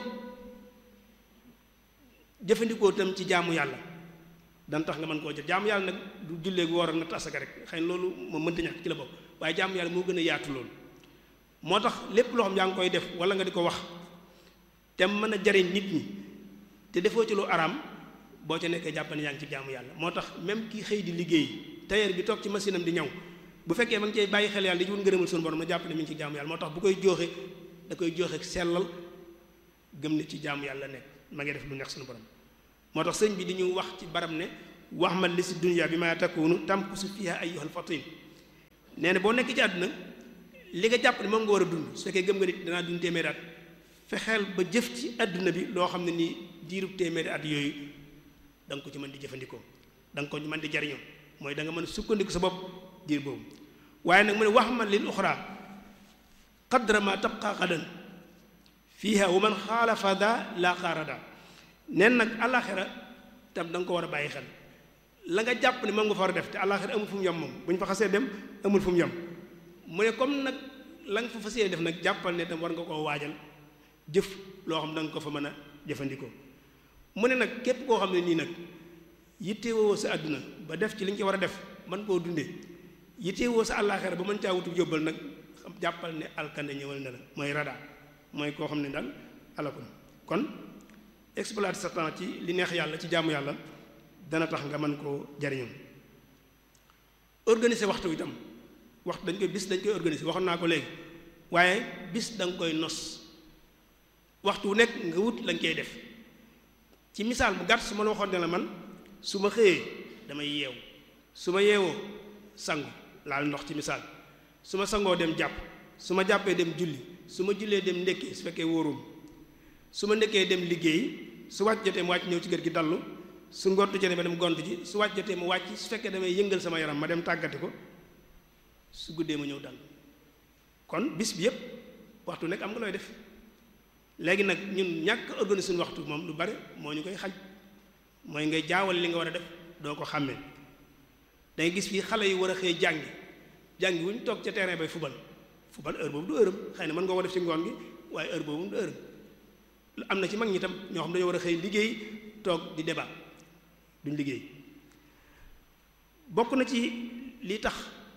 jëfandikoo tam ci jaamu yàlla dan tax nga mën koo jël jaamu yàlla nag du jullee gu woor ak natt asaka rek xëy na loolu moom mënta ñàkk ci la bopp waaye jaamu yàlla moo gën a yaatu loolu moo tax lépp loo xam yaa ngi koy def wala nga di ko wax te mën a jariñ nit ñi te defoo ci lu araam boo ca nekkee jàpp ne yaa ngi ci jaamu yàlla moo tax même kii xëy di liggéey tailleur bi toog ci machine am di ñaw bu fekkee ma ngi cay bàyyi xel yàlla di ci wut ngërëmal suñu borom na jàpp ne mi ngi ci jaamu yàlla moo tax bu koy jooxe da koy jooxe sellal gëm ne ci jaamu yàlla nekk ma ngi def lu neex suñu borom moo tax sëñ bi di ñu wax ci baram ne wax ma li si dunya bi ma takunu tamkusu fiha ayyuhal fatin nee na boo nekk ci àdduna li nga jàpp ne moom nga war a dund su fekkee gëm nga nit danaa dund téeméeri at fexeel ba jëf ci àdduna bi loo xam ne nii diirub téeméeri at yooyu da nga ko ci mën di jëfandikoo da nga ko mën di jariñoo mooy da nga mën a sukkandiku sa bopp diir boobu waaye nag mu ne wax ma lil uxra qadra ma tabqa xadan fiiha wa man xaalafa da la xaarada nen nag àllaaxira tam da nga ko war a bàyyi xel la nga jàpp ne moom nga fa war a def te àllaaxira amul fu mu yem moom bu ñu fa xasee dem amul fu mu yem mu ne comme nag la nga fa fas yéene def nag jàppal ne tam war nga koo waajal jëf loo xam da nga ko fa mën a jëfandikoo mu ne nag képp koo xam ne nii nag yittewoo sa àdduna ba def ci li nga ci war a def man koo dundee yittewoo sa àllaaxira ba mën caa wutu yóbbal nag jàppal ne alkande ñëwal na la mooy rada mooy koo xam ne daal alakun kon exploiter sa temps ci li neex yàlla ci jaamu yàlla dana tax nga mën koo jariñoo organiser waxtu itam waxtu dañ koy bis dañ koy organiser waxoon naa ko léegi waaye bis da nga koy nos waxtu wu nekk nga wut lañ koy def ci misaal bu gàtt su ma la waxoon ne la man su ma xëyee damay yeewu su ma yeewoo sangu laal ndox ci misaal su ma sangoo dem jàpp su ma jàppee dem julli su ma jullee dem ndékki su fekkee wóorum su ma ndekkee dem liggéey su wàcc jotee mu wàcc ñëw ci kër gi dallu su ngont jotee ma dem gont ji su wàcc jotee mu wàcc su fekkee damay yëngal sama yaram ma dem tàggati ko su guddee ma ñëw dal kon bis bi yépp waxtu nekk am nga looy def léegi nag ñun ñàkk organiser suñu waxtu moom lu bari moo ñu koy xaj mooy ngay jaawal li nga war a def doo ko xàmmee dangay gis fii xale yu war a xëy jàngi jàngi wu ñu toog ca terrain bay fubal fubal heure boobu du heure xëy na mën nga ko def ci ngoon gi waaye heure boobu du heure am na ci mag ñi tam ñoo xam dañoo war a xëy liggéey toog di débat duñ liggéey bokk na ci li tax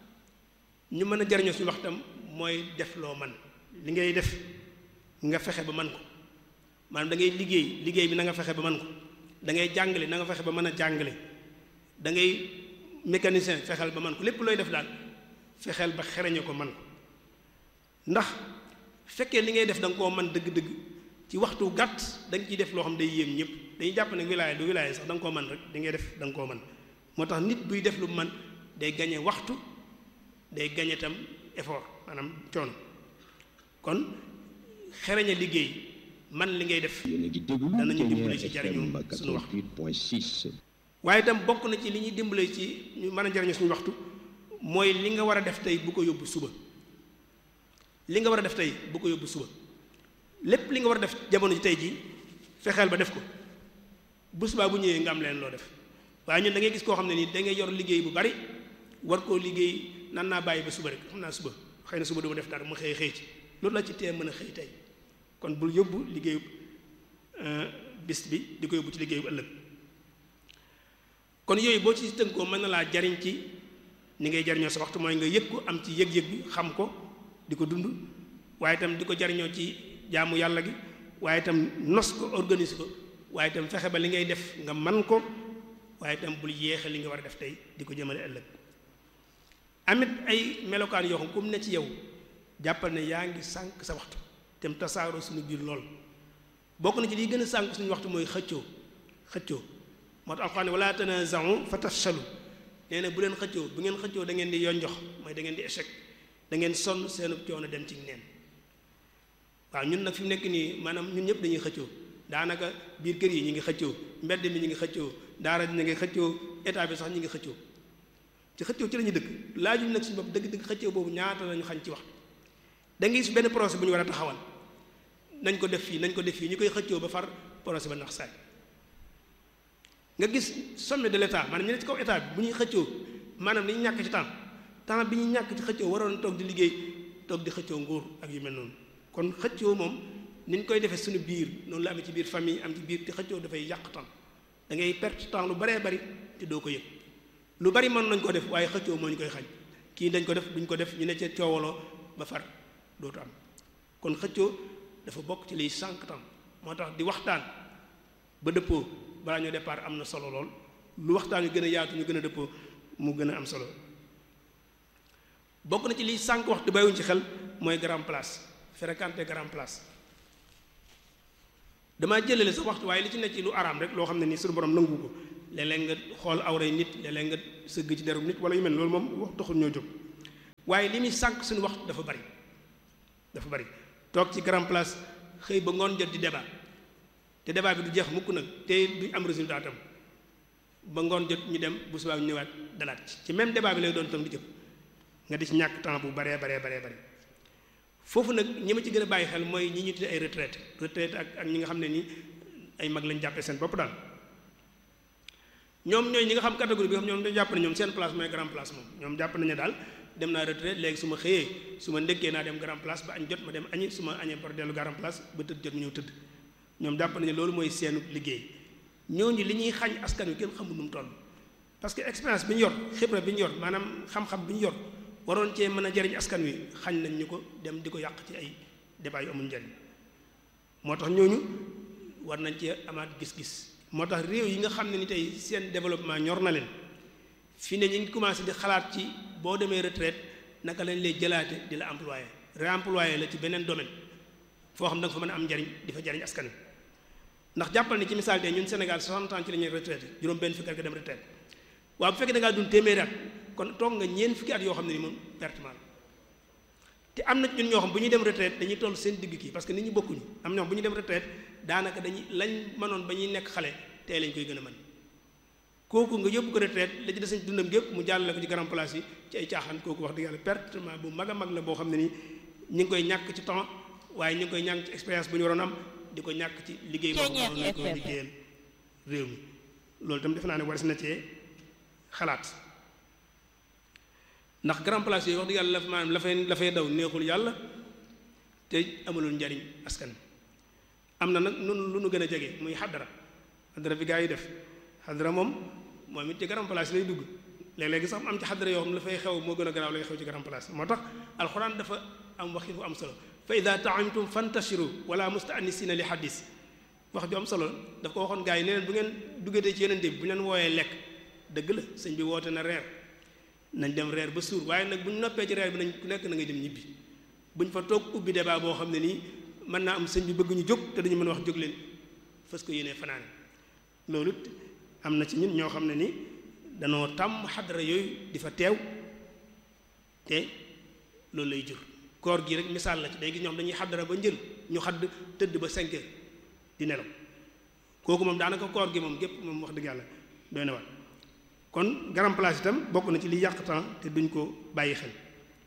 ñu mën a jariñoo suñu waxtam mooy def loo man li ngay def nga fexe ba man ko maanaam da ngay liggéey liggéey bi na nga fexe ba man ko da ngay jàngale na nga fexe ba mën a jàngale da ngay mécanicien fexeel ba man ko lépp looy def daal fexeel ba xereñe ko man ko ndax fekkee li ngay def da nga koo man dëgg-dëgg ci waxtu gàtt da nga ciy def loo xam day yéem ñëpp dañuy jàpp ne wilaaya du wilaaya sax da nga koo man rek di ngay def da nga koo man moo tax nit buy def lu man day gañe waxtu day gañe tam effort maanaam coono kon xereñe liggéey man li ngay def danañu dimbali ci jariñu suñu waxtu waaye itam bokk na ci li ñuy dimbale ci ñu mën a jariñu suñu waxtu mooy li nga war a def tey bu ko yóbbu suba li nga war a def tey bu ko yóbbu suba lépp li nga war a def jamono ji tey jii fexeel ba def ko bu subaa bu ñëwee nga am leen loo def waaye ñun da ngay gis koo xam ne nii da ngay yor liggéey bu bari war koo liggéey nan naa bàyyi ba suba rek xam naa suba xëy na suba du ma def dara mu xëy xëy ci loolu la ci tee mën a xëy tey kon bul yóbbu liggéeyu bis bi di ko yóbbu ci liggéeyu ëllëg kon yooyu boo ci tënkoo mën na laa jariñ ci ni ngay jariñoo sa waxtu mooy nga yëg ko am ci yëg-yëg bi xam ko di ko dund waaye itam di ko jariñoo ci jaamu yàlla gi waaye itam nos ko organise ko waaye itam fexe ba li ngay def nga man ko waaye itam bul yéexe li nga war a def tey di ko jëmale ëllëg amit ay melokaan yoo xam comme ne ci yow jàppal ne yaa ngi sànq sa waxtu te mu tasaaroo suñu biir lool bokk na ci liy gën a sànq suñu waxtu mooy xëccoo xëccoo moo tax alxuraan wala tanaza'u fa tafshalu nee na bu leen xëccoo bu ngeen xëccoo da ngeen di yonjox mooy da ngeen di échec da ngeen sonn seenu coono dem ci neen waaw ñun nag fi mu nekk nii maanaam ñun ñëpp dañuy xëccoo daanaka biir kër yi ñu ngi xëccoo mbedd mi ñu ngi xëccoo daara ñu ngi xëccoo état bi sax ñu ngi xëccoo ci xëccoo ci la ñuy dëkk laajuñ nag suñu bopp dëgg-dëgg xëccoo boobu ñaata lañu xañ ci wax da ngay gis benn projet bu ñu war a taxawal nañ ko def fii nañ ko def fii ñu koy xëccoo ba far projet ba nax saay nga gis sommet de l'état maanaam ñu ne ci kaw état bi bu ñuy xëccoo maanaam dañuy ñàkk ci temps temps bi ñuy ñàkk ci xëccoo waroon toog di liggéey toog di xëccoo nguur ak yu mel noonu kon xëccoo moom ni ñu koy defee suñu biir noonu la amee ci biir famille am ci biir te xëccoo dafay yàq temps da ngay perte temps lu baree bari te doo ko yëg lu bari mën nañ ko def waaye xëccoo moo ñu koy xañ kii dañ ko def duñ ko def ñu ne ca coowaloo ba far dootu am kon xëccoo dafa bokk ci liy sànq temps moo tax di waxtaan ba dëppoo balaa ñoo départ am na solo lool lu waxtaan yu gën a yaatu ñu gën a dëppoo mu gën a am solo bokk na ci liy sànq waxtu bàyyiwuñ ci xel mooy grand place fréquenter grand place damaa jëlale sa waxtu waaye li ci nekk ci lu araam rek loo xam ne nii suñu borom nangu ko léeg-léeg nga xool awray nit léeg-léeg nga sëgg ci deru nit wala yu mel loolu moom wax taxul ñoo jóg waaye li muy sànq suñu waxtu dafa bari dafa bari toog ci grand place xëy ba ngoon jot di débat te débat bi du jeex mukk nag te duñ am résultat tam ba ngoon jot ñu dem bu subaa ñu ñëwaat dalaat ci ci même débat bi lay doon tam di jëm nga di ci ñàkk temps bu baree baree baree bari foofu nag ñi ma ci gën a bàyyi xel mooy ñi ñu tuddee ay retraite retraite ak ak ñi nga xam ne nii ay mag lañ jàppee seen bopp daal ñoom ñooy ñi nga xam catégorie bi xam ñoom dañu jàpp ne ñoom seen place mooy grand place moom ñoom jàpp nañu daal dem naa retraite léegi su ma xëyee su ma ndékkee naa dem grand place ba añ jot ma dem añi su ma añee par dellu grand place ba tëdd jot mu ñëw tëdd ñoom jàpp nañu loolu mooy seenu liggéey ñooñu li ñuy xañ askan wi kenn xamul nu mu toll parce que expérience bi ñu yor xibra bi ñu yor maanaam xam-xam bi ñu yor waroon cee mën a jariñ askan wi xañ nañ ñu ko dem di ko yàq ci ay débat yu amul njariñ moo tax ñooñu war nañ cee amaat gis-gis moo tax réew yi nga xam ne ni tey seen développement ñor na leen fii ne ñu ngi commencé di xalaat ci boo demee retraite naka lañ lay jëlaate di la employé réemployé la ci beneen domaine foo xam da nga fa mën a am njariñ di fa jariñ askan wi ndax jàppal ne ci misaal tey ñun Sénégal 60 ans ci la ñuy retraité juróom benn fukki at nga dem retraite waaw bu fekkee da ngaa dund téeméeri at kon toog nga ñeen fukki at yoo xam ne ni moom pertement la te am na ñun ñoo xam bu ñuy dem retraite dañuy toll seen digg kii parce que nit ñi bokkuñu am ñoo xam bu ñuy dem retraite daanaka dañuy lañ mënoon ba ñuy nekk xale tey lañ koy gën a mën kooku nga yóbbu ko retraite la ci des sañ dundam gépp mu jàllale ko ci grand place yi ci ay caaxaan kooku wax dëgg yàlla pertement bu mag a mag la boo xam ne nii ñi ngi koy ñàkk ci temps waaye ñi ngi koy ñàkk ci expérience bu ñu waroon am di ko ñàkk ci liggéey boo xam ne nañ ko liggéeyal réew mi loolu itam defe naa ne war na cee xalaat ndax grand place yooyu wax dëgg yàlla maanaam la fay la fay daw neexul yàlla te amalul njariñ askan am na nag nun lu nu gën a jege muy xaddara xaddara bi gaa yi def xaddara moom moom it ci grand place lay dugg léeg-léegi sax am ci xaddara yoo xam la fay xew moo gën a garaaw lay xew ci grand place moo tax alxuraan dafa am waxi fu am solo fa ida taamtum fantashiru wala mustaanisina li xadis wax ju am solo daf ko waxoon gaa yi ne leen bu ngeen duggatee ci yenente bi bu ñu leen wooyee lekk dëgg la sëñ bi woote na reer nañ dem reer ba suur waaye nag bu ñu noppee ci reer bi nañ ku nekk na ngay dem ñibbi buñ fa toog ubbi débat boo xam ne nii mën naa am sëñ bi bëgg ñu jóg te dañu mën a wax jóg leen fas ko yéenee fanaane loolu am na ci ñun ñoo xam ne ni danoo tàmm xadara yooyu di fa teew te loolu lay jur koor gi rek misaal la ci day gis ñoom dañuy xadara ba njël ñu xadd tëdd ba cinq heures di nelaw kooku moom daanaka koor gi moom gépp moom wax dëgg yàlla doy na wat kon grand place itam bokk na ci li yàq temps te duñ ko bàyyi xel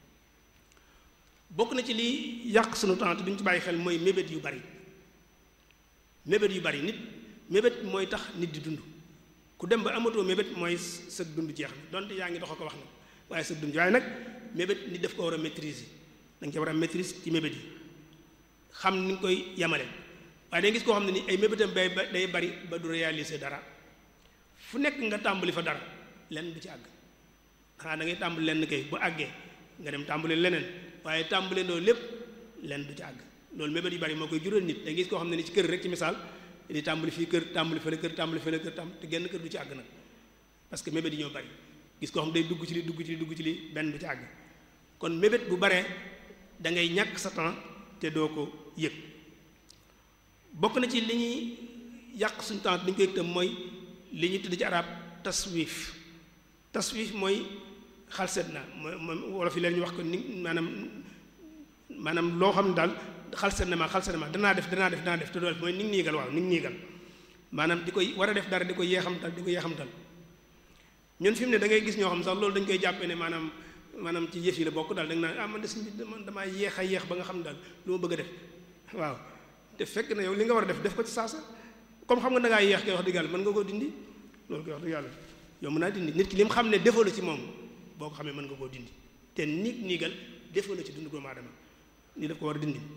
bokk na ci li yàq sunu temps te duñ ci bàyyi xel mooy mébét yu bari mébét yu bari nit mébét mooy tax nit di dund ku dem ba amatoo mébét mooy sa dund jeex na donte yaa ngi dox ko wax na waaye sa dund waaye nag mébét nit daf ko war a maîtriser da nga ci war a maîtrise ci mébét yi xam ni nga koy yamale waaye da gis koo xam ne ni ay mébétam bay day bari ba du réaliser dara fu nekk nga tàmbali fa dara lenn du ci àgg xanaa da ngay tàmbali lenn kay bu àggee nga dem tàmbali leneen waaye tàmbali ndoo lépp lenn du ci àgg loolu mébét yu bari moo koy jural nit da gis koo xam ne ni ci kër rek ci misaal di tàmbali fii kër tàmbali fële kër tàmbali fële kër tàmbali te genn kër du ci àgg nag parce que mébét yi ñoo bari gis koo xam day dugg ci li dugg ci li dugg ci li benn du ci àgg kon mébét bu baree da ngay ñàkk sa temps te doo ko yëg bokk na ci li ñuy yàq suñu temps li ñu koy yëg tam mooy li ñu tudd ci arab taswif taswif mooy xalset na mooy mooy wolof yi leen ñu wax ko ni maanaam maanaam loo xam ne daal xalset na ma xalset na ma danaa def danaa def danaa def te doo def mooy ni ngi niigal waaw ni ngi niigal maanaam di koy war a def dara di ko yeexamtal di ko yeexamtal ñun fi mu ne da ngay gis ñoo xam sax loolu dañ koy jàppee ne maanaam maanaam ci yëf yi la bokk daal da nga naan ah man de suñ bi man damaa yeex a yeex ba nga xam ne daal lu ma bëgg a def waaw te fekk na yow li nga war a def def ko ci saasa comme xam nga da ngaa yeex koy wax dëgg yàlla mën nga koo dindi loolu koy wax dëgg yàlla yow mën naa dindi nit ki li mu xam ne defoo la ci moom boo ko xamee mën nga koo dindi te nit niigal defoo la ci dund doomu aadama ni daf ko war a dindi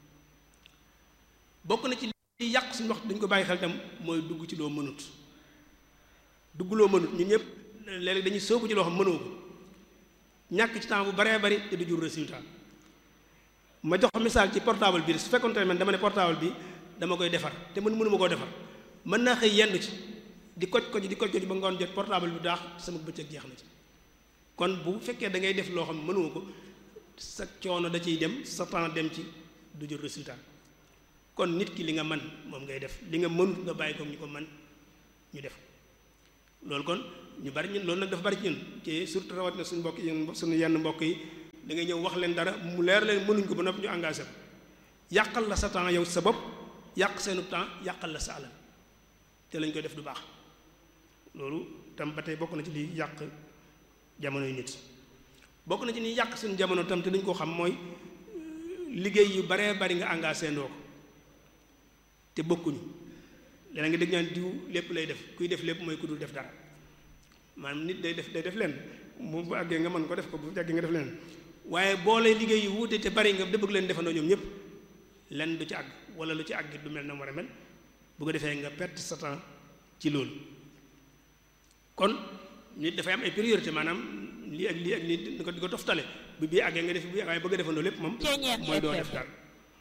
bokk na ci li yàq suñu wax dañ ko bàyyi xel tam mooy dugg ci loo mënut dugg loo mënut ñun ñëpp léeg-léeg dañuy soobu ci loo xam mënoo ko ñàkk ci temps bu baree bari te du jur résultat ma jox misaal ci portable bi su fekkoon tamit man dama ne portable bi dama koy defar te man mënuma koo defar mën naa xëy yendu ci di koj koj di koj koj ba ngoon jot portable bi daax sama bëccëg jeex na ci kon bu fekkee da ngay def loo xam mënuma ko sa coono da ciy dem sa temps dem ci du jur résultat kon nit ki li nga man moom ngay def li nga mënut nga bàyyi ko ñu ko man ñu def loolu kon ñu bari ñun loolu nag dafa bari ci ñun ci surtout rawat na suñu mbokk yi suñu yenn mbokk yi da ngay ñëw wax leen dara mu leer leen mënuñ ko ba noppi ñu engagé ko yàqal la sa temps yow sa bopp yàq seenu temps yàqal la sa alal te lañ koy def du baax loolu tam ba tey bokk na ci li yàq jamono yu nit bokk na ci ni yàq suñu jamono tam te dañ koo xam mooy liggéey yu baree bari nga engagé ndoo ko te bokkuñu leneen nga dégg ñaan diw lépp lay def kuy def lépp mooy ku dul def dara maanaam nit day def day def leen bu bu àggee nga mën ko def ko bu àggee nga def leen waaye boole liggéey yu wuute te bari nga bëgg leen defandoo ñoom ñëpp lenn du ci àgg wala lu ci àgg du mel na war a mel bu ko defee nga perte sa temps ci loolu kon nit dafay am ay priorité maanaam lii ak lii ak lii di ko di ko toftale bu bii àggee nga def bii waaye bëgg a defandoo lépp moom mooy doo def dara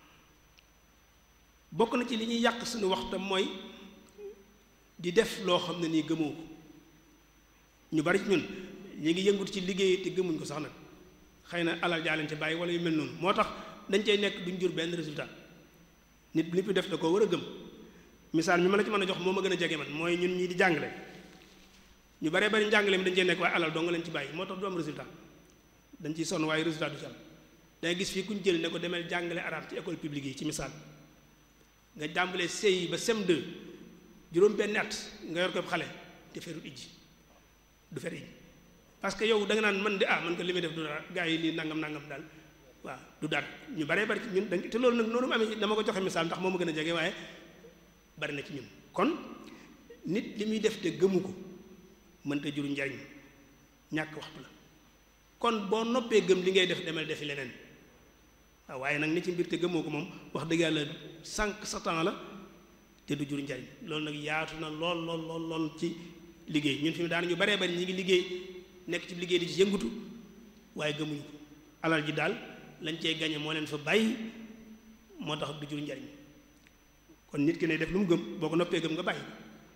bokk na ci li ñuy yàq suñu waxtam mooy di def loo xam ne nii gëmoo ko ñu bari ci ñun ñu ngi yëngut ci liggéey te gëmuñ ko sax nag xëy na alal jaa leen ci bàyyi wala yu mel noonu moo tax dañ cay nekk duñ jur benn résultat nit li fi def da koo war a gëm misaal mi ma la ci mën a jox moo ma gën a jege man mooy ñun ñii di jàngale ñu baree bari njàngale mi dañ cee nekk waaye alal doo nga leen ci bàyyi moo tax du am résultat dañ ciy sonn waaye résultat du ci am dangay gis fii ku ñu jël ne ko demee jàngale arab ci école publique yi ci misaal nga jàmbalee CI ba CM2 juróom benn at nga yor ko xale te ferut ijji du fer ijji parce que yow da nga naan man de ah man ko li may def du dara gars yi nii nangam nangam daal waaw du dara ñu baree bari ci ñun dañ te loolu nag noonu mu amee dama ko joxe misaal ndax moo ma gën a jege waaye bari na ci ñun kon nit li muy def te gëmu ko mënta juru njariñ ñàkk waxtu la kon boo noppee gëm li ngay def demel defi leneen waaw waaye nag ni ci mbir te gëmoo ko moom wax dëgg yàlla sànq sa temps la te du jur njariñ loolu nag yaatu na lool lool lool lool ci liggéey ñun fi mu daan ñu baree bari ñi ngi liggéey nekk ci liggéey di ci yëngutu waaye gëmuñu ko alal ji daal lañ cey gañe moo leen fa bàyyi moo tax du jur njariñ kon nit ki ne def lu mu gëm boo ko noppee gëm nga bàyyi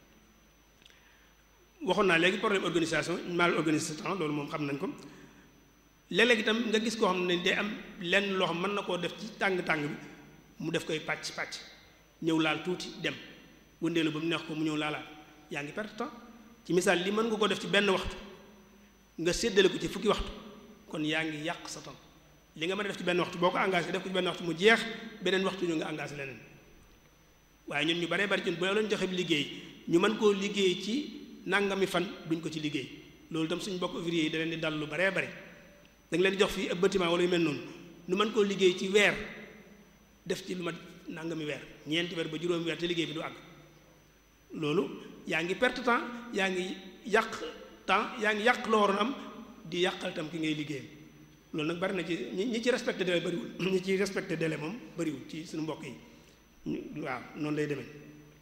waxoon naa léegi problème organisation mal organisé temps loolu moom xam nañ ko léeg-léeg itam nga gis koo xam ne day am lenn loo xam mën na koo def ci tàng-tàng bi mu def koy pàcc pàcc ñëw laal tuuti dem wëndeelu ba mu neex ko mu ñëw laalaat yaa ngi perte temps ci misaal li mën nga ko def ci benn waxtu nga séddale ko ci fukki waxtu kon yaa ngi yàq sa temps li nga mën a def ci benn waxtu boo ko engagé def ko ci benn waxtu mu jeex beneen waxtu ñu nga engagé leneen waaye ñun ñu baree bari ñun boo leen joxe liggéey ñu mën koo liggéey ci nangami fan duñ ko ci liggéey loolu itam suñu bokk ouvrier yi da leen di dal lu baree bari da nga leen di jox fii ab bâtiment wala yu mel noonu nu mën koo liggéey ci weer def ci lu ma nangami weer ñeenti weer ba juróomi weer te liggéey bi du àgg loolu yaa ngi perte temps yaa ngi yàq temps yaa ngi yàq loo waroon am di yàqal tam ki ngay liggéeyam loolu nag bari na ci ñi ñi ci respecté délai bariwul ñi ci respecté délai moom bariwul ci suñu mbokk yi waaw noonu lay demee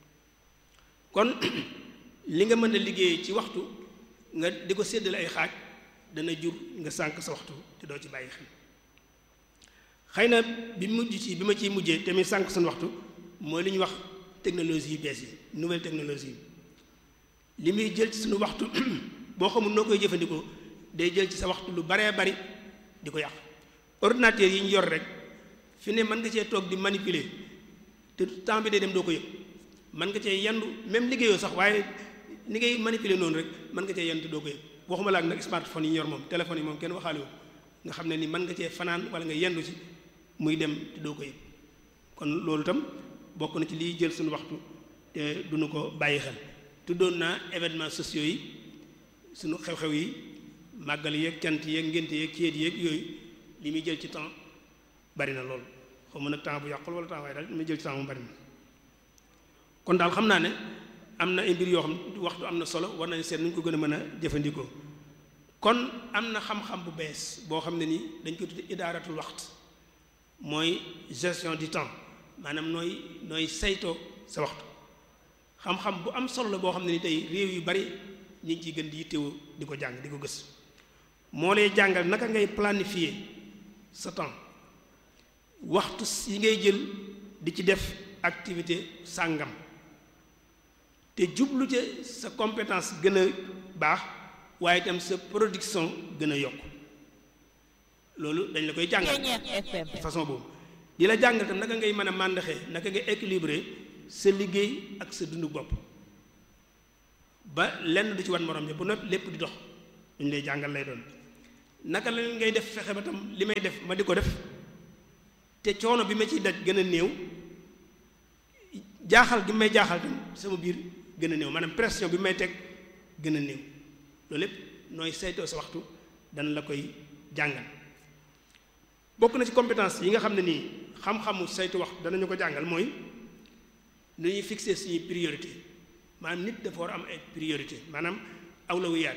kon li nga mën a liggéey ci waxtu nga di ko séddale ay xaaj dana jur nga sànq sa waxtu te doo ci bàyyi xel xëy na bi mujj ci bi ma ciy mujjee te muy sànq suñu waxtu mooy li ñuy wax technologie yu bees yi nouvelle technologie yi li muy jël ci suñu waxtu boo xamul noo koy jëfandikoo day jël ci sa waxtu lu baree bari di ko yàq ordinateur yi ñu yor rek fi ne mën nga cee toog di manipuler te temps bi day dem doo ko yëg mën nga cee yendu même liggéeyoo sax waaye ni ngay manipuler noonu rek mën nga cee yendu te doo ko yëg waxuma la ak nag smartphone yi ñu yor moom téléphone yi moom kenn waxaale wu nga xam ne ni mën nga cee fanaan wala nga yendu ci muy dem te doo ko yëg kon loolu itam bokk na ci liy jël suñu waxtu te duñu ko bàyyi xel tuddoon naa événements sociaux yi suñu xew-xew yi màggal yeeg cant yeeg ngénte yeeg céet yeeg yooyu li muy jël ci temps bari na lool xaw ma nag temps bu yàqul wala temps waaye daal li muy jël ci temps mu bari na kon daal xam naa ne am na ay mbir yoo xam waxtu am na solo war nañ seet nu ñu ko gën a mën a jëfandikoo kon am na xam-xam bu bees boo xam ne nii dañ koy tudde idaaratul waxt mooy gestion du temps maanaam nooy nooy saytoo sa waxtu xam-xam bu am solo la boo xam ne ni tey réew yu bari ñu ngi ciy gën di yittewoo di ko jàng di ko gës moo lay jàngal naka ngay planifier sa temps waxtu yi ngay jël di ci def activité sàngam te jublu ca sa compétence gën a baax waaye itam sa production gën a yokk loolu dañ la koy jàngal façon boobu di la jàngal tam naka ngay mën a màndaxee naka ngay équilibré sa liggéey ak sa dundu bopp ba lenn du ci wan morom ja bu noppi lépp di dox duñ lay jàngal lay doon naka la ngay def fexe ba tam li may def ma di ko def te coono bi ma ciy daj gën a néew jaaxal gi may jaaxal tam sama biir gën a néew maanaam pression bi may teg gën a néew loolu lépp nooy saytoo sa waxtu dana la koy jàngal bokk na ci compétence yi nga xam ne nii xam-xamu saytu waxtu danañu ko jàngal mooy nu ñuy fixer suñuy priorité maanaam nit dafa war am ay priorité maanaam awlawiyaat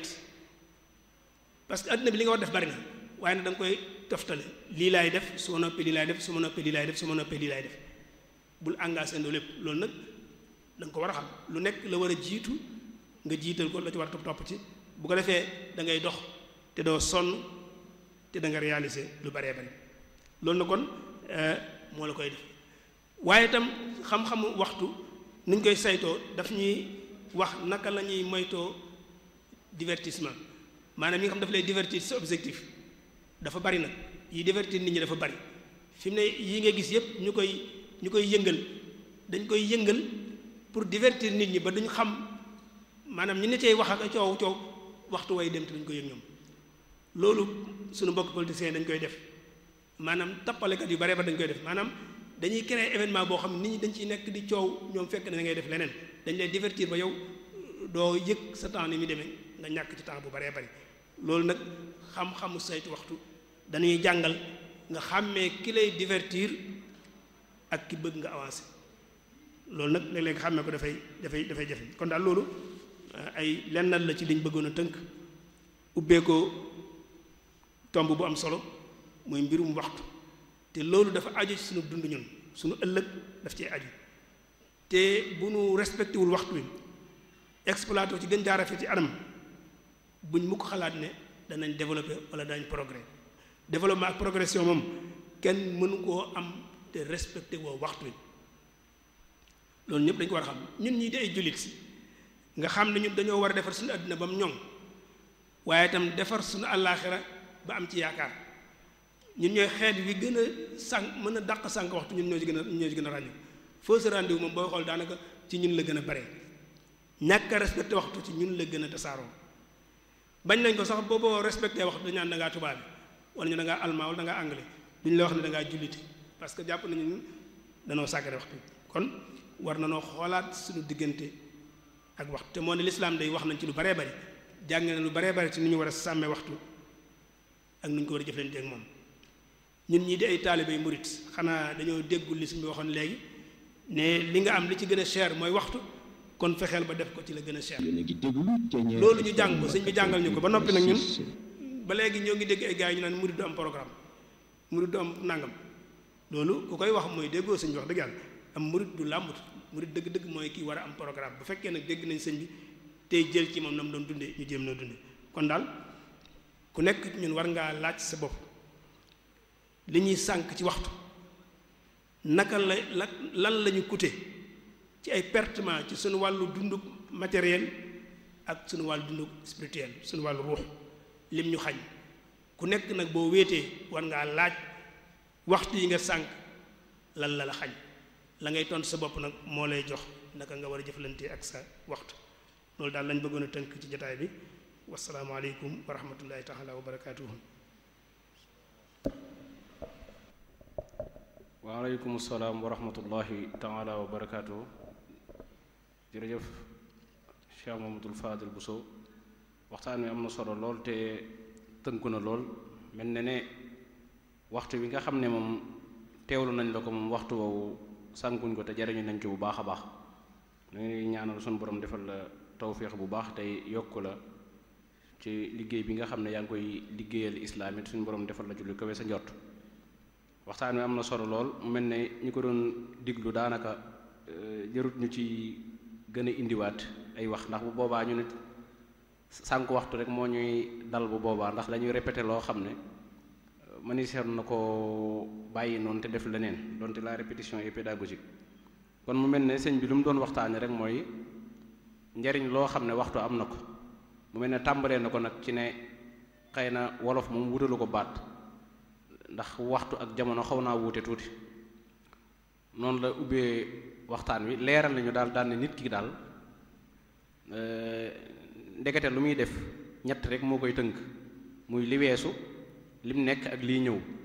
parce que adduna bi li nga war def bari na waaye nag da nga koy toftale lii laay def su ma noppee lii laay def su ma noppee lii laay def su ma noppee lii laay def bul engagé ndoo lépp loolu nag da nga ko war a xam lu nekk la war a jiitu nga jiital ko la ci war a topp topp ci bu ko defee da ngay dox te doo sonn te da nga réaliser lu baree bari loolu na kon moo la koy def waaye itam xam-xamu waxtu ni ñu koy saytoo daf ñuy wax naka la ñuy moytoo divertissement maanaam yi nga xam daf lay divertir sa objectif dafa bari nag yi divertir nit ñi dafa bari fi mu ne yi nga gis yépp ñu koy ñu koy yëngal dañ koy yëngal pour divertir nit ñi ba duñ xam maanaam ñi ne cay wax ak coow coow waxtu way dem te duñ ko yëg ñoom loolu suñu mbokk politiciens dañ koy def maanaam tappalekat yu bare ba dañ koy def maanaam dañuy créer événement boo xam nit ñi dañ ciy nekk di coow ñoom fekk na da ngay def leneen dañ lay divertir ba yow doo yëg sa temps ni muy demee nga ñàkk ci temps bu baree bari loolu nag xam-xamu saytu waxtu dañuy jàngal nga xàmmee ki lay divertir ak ki bëgg nga avancer loolu nag léeg-léeg nga xàmmee ko dafay dafay dafay jafe kon daal loolu ay lennal la ci liñ bëggoon a tënk ubbee ko tomb bu am solo mooy mbirum waxtu te loolu dafa aju ci sunu dund ñun sunu ëllëg daf cee aju te bu nu respecté wul waxtu wi exploité ci gën jaarafee ci anam buñ mu ko xalaat ne danañ développé wala danañ progrès développement ak progression moom kenn mënu koo am te respecté woo waxtu wi loolu ñëpp dañ ko war a xam ñun ñii di ay jullit si nga xam ne ñun dañoo war a defar suñu àddina ba mu ñoŋ waaye itam defar suñu àllaaxira ba am ci yaakaar ñun ñooy xeet wi gën a sànq mën a dàq sànq waxtu ñun ñoo ci gën a ñoo ci gën a ràññu foo sa rendez-vous moom booy xool daanaka ci ñun la gën a bare ñàkk a respecté waxtu ci ñun la gën a tasaaroo bañ nañ ko sax booboo respecté waxtu dañu naan da ngaa tubaab wala ñu da ngaa allemand wala da ngaa anglais duñ la wax ne da ngaa jullite parce que jàpp nañu ñun danoo sàggane waxtu kon war na noo xoolaat suñu diggante ak waxtu te moo ne lislaam day wax nañ ci lu baree bari jàng na lu baree bari ci ni ñu war a sàmmee waxtu ak nu ñu ko war a jëflante ak moom ñun ñii di ay taalibe murit xanaa dañoo déggul li suñu waxoon léegi ne li nga am li ci gën a cher mooy waxtu kon fexeel ba def ko ci la gën a cher loolu ñu jàng ko sëñ bi jàngal ñu ko ba noppi nag ñun ba léegi ñoo ngi dégg ay gars yi ñu naan murit du am programme murit du am nangam loolu ku koy wax mooy déggoo sëñ bi wax dëgg yàlla am murit du làmbut murit dëgg-dëgg mooy kii war a am programme bu fekkee nag dégg nañ sëñ bi tey jël ci moom na mu doon dundee ñu jéem noo dundee kon daal ku nekk ñun war ngaa laaj sa bopp li ñuy sànq ci waxtu naka la la lan la ñu coûté ci ay pertement ci suñu wàllu dunduk matériel ak suñu wàllu dunduk spirituel suñu wàllu ruux lim ñu xañ ku nekk nag boo wéetee war ngaa laaj waxtu yi nga sànq lan la la xañ la ngay tontu sa bopp nag moo lay jox naka nga war a jëflante ak sa waxtu loolu daal lañ bëggoon a tënk ci jotaay bi wasalaamaaleykum wa rahmatullahi taala wa barakaatuhu waaleykum salaam wa rahmatullahi taala wa barakaatuhu jërëjëf Cheikh Mamadou Fadil Bousso waxtaan wi am na solo lool te tënku na lool mel na ne waxtu wi nga xam ne moom teewlu nañ la ko moom waxtu woowu sànkuñ ko te jariñu nañ ci bu baax a baax ñu ngi ñaanal suñu borom defal la tawféex bu baax tey yokk la ci liggéey bi nga xam ne yaa ngi koy liggéeyal islaam it suñu borom defal la ci lu kawe sa njort waxtaan wi am na solo lool mu mel ne ñu ko doon diglu daanaka jërut ñu ci gën a indiwaat ay wax ndax bu boobaa ñu nit sànq waxtu rek moo ñuy dal bu boobaa ndax dañuy répété loo xam ne maniseer na ko bàyyi noonu te def leneen donte la répétition est pédagogique kon mu mel ne sëñ bi lu mu doon waxtaane rek mooy njariñ loo xam ne waxtu am na ko mu mel ne tàmbalee na ko nag ci ne xëy na wolof moom wutalu ko baat ndax waxtu ak jamono xaw naa wuute tuuti noonu la ubbee waxtaan wi leeral nañu daal daal ne nit ki daal ndekete lu muy def ñett rek moo koy tënk muy li weesu lim nekk ak lii ñëw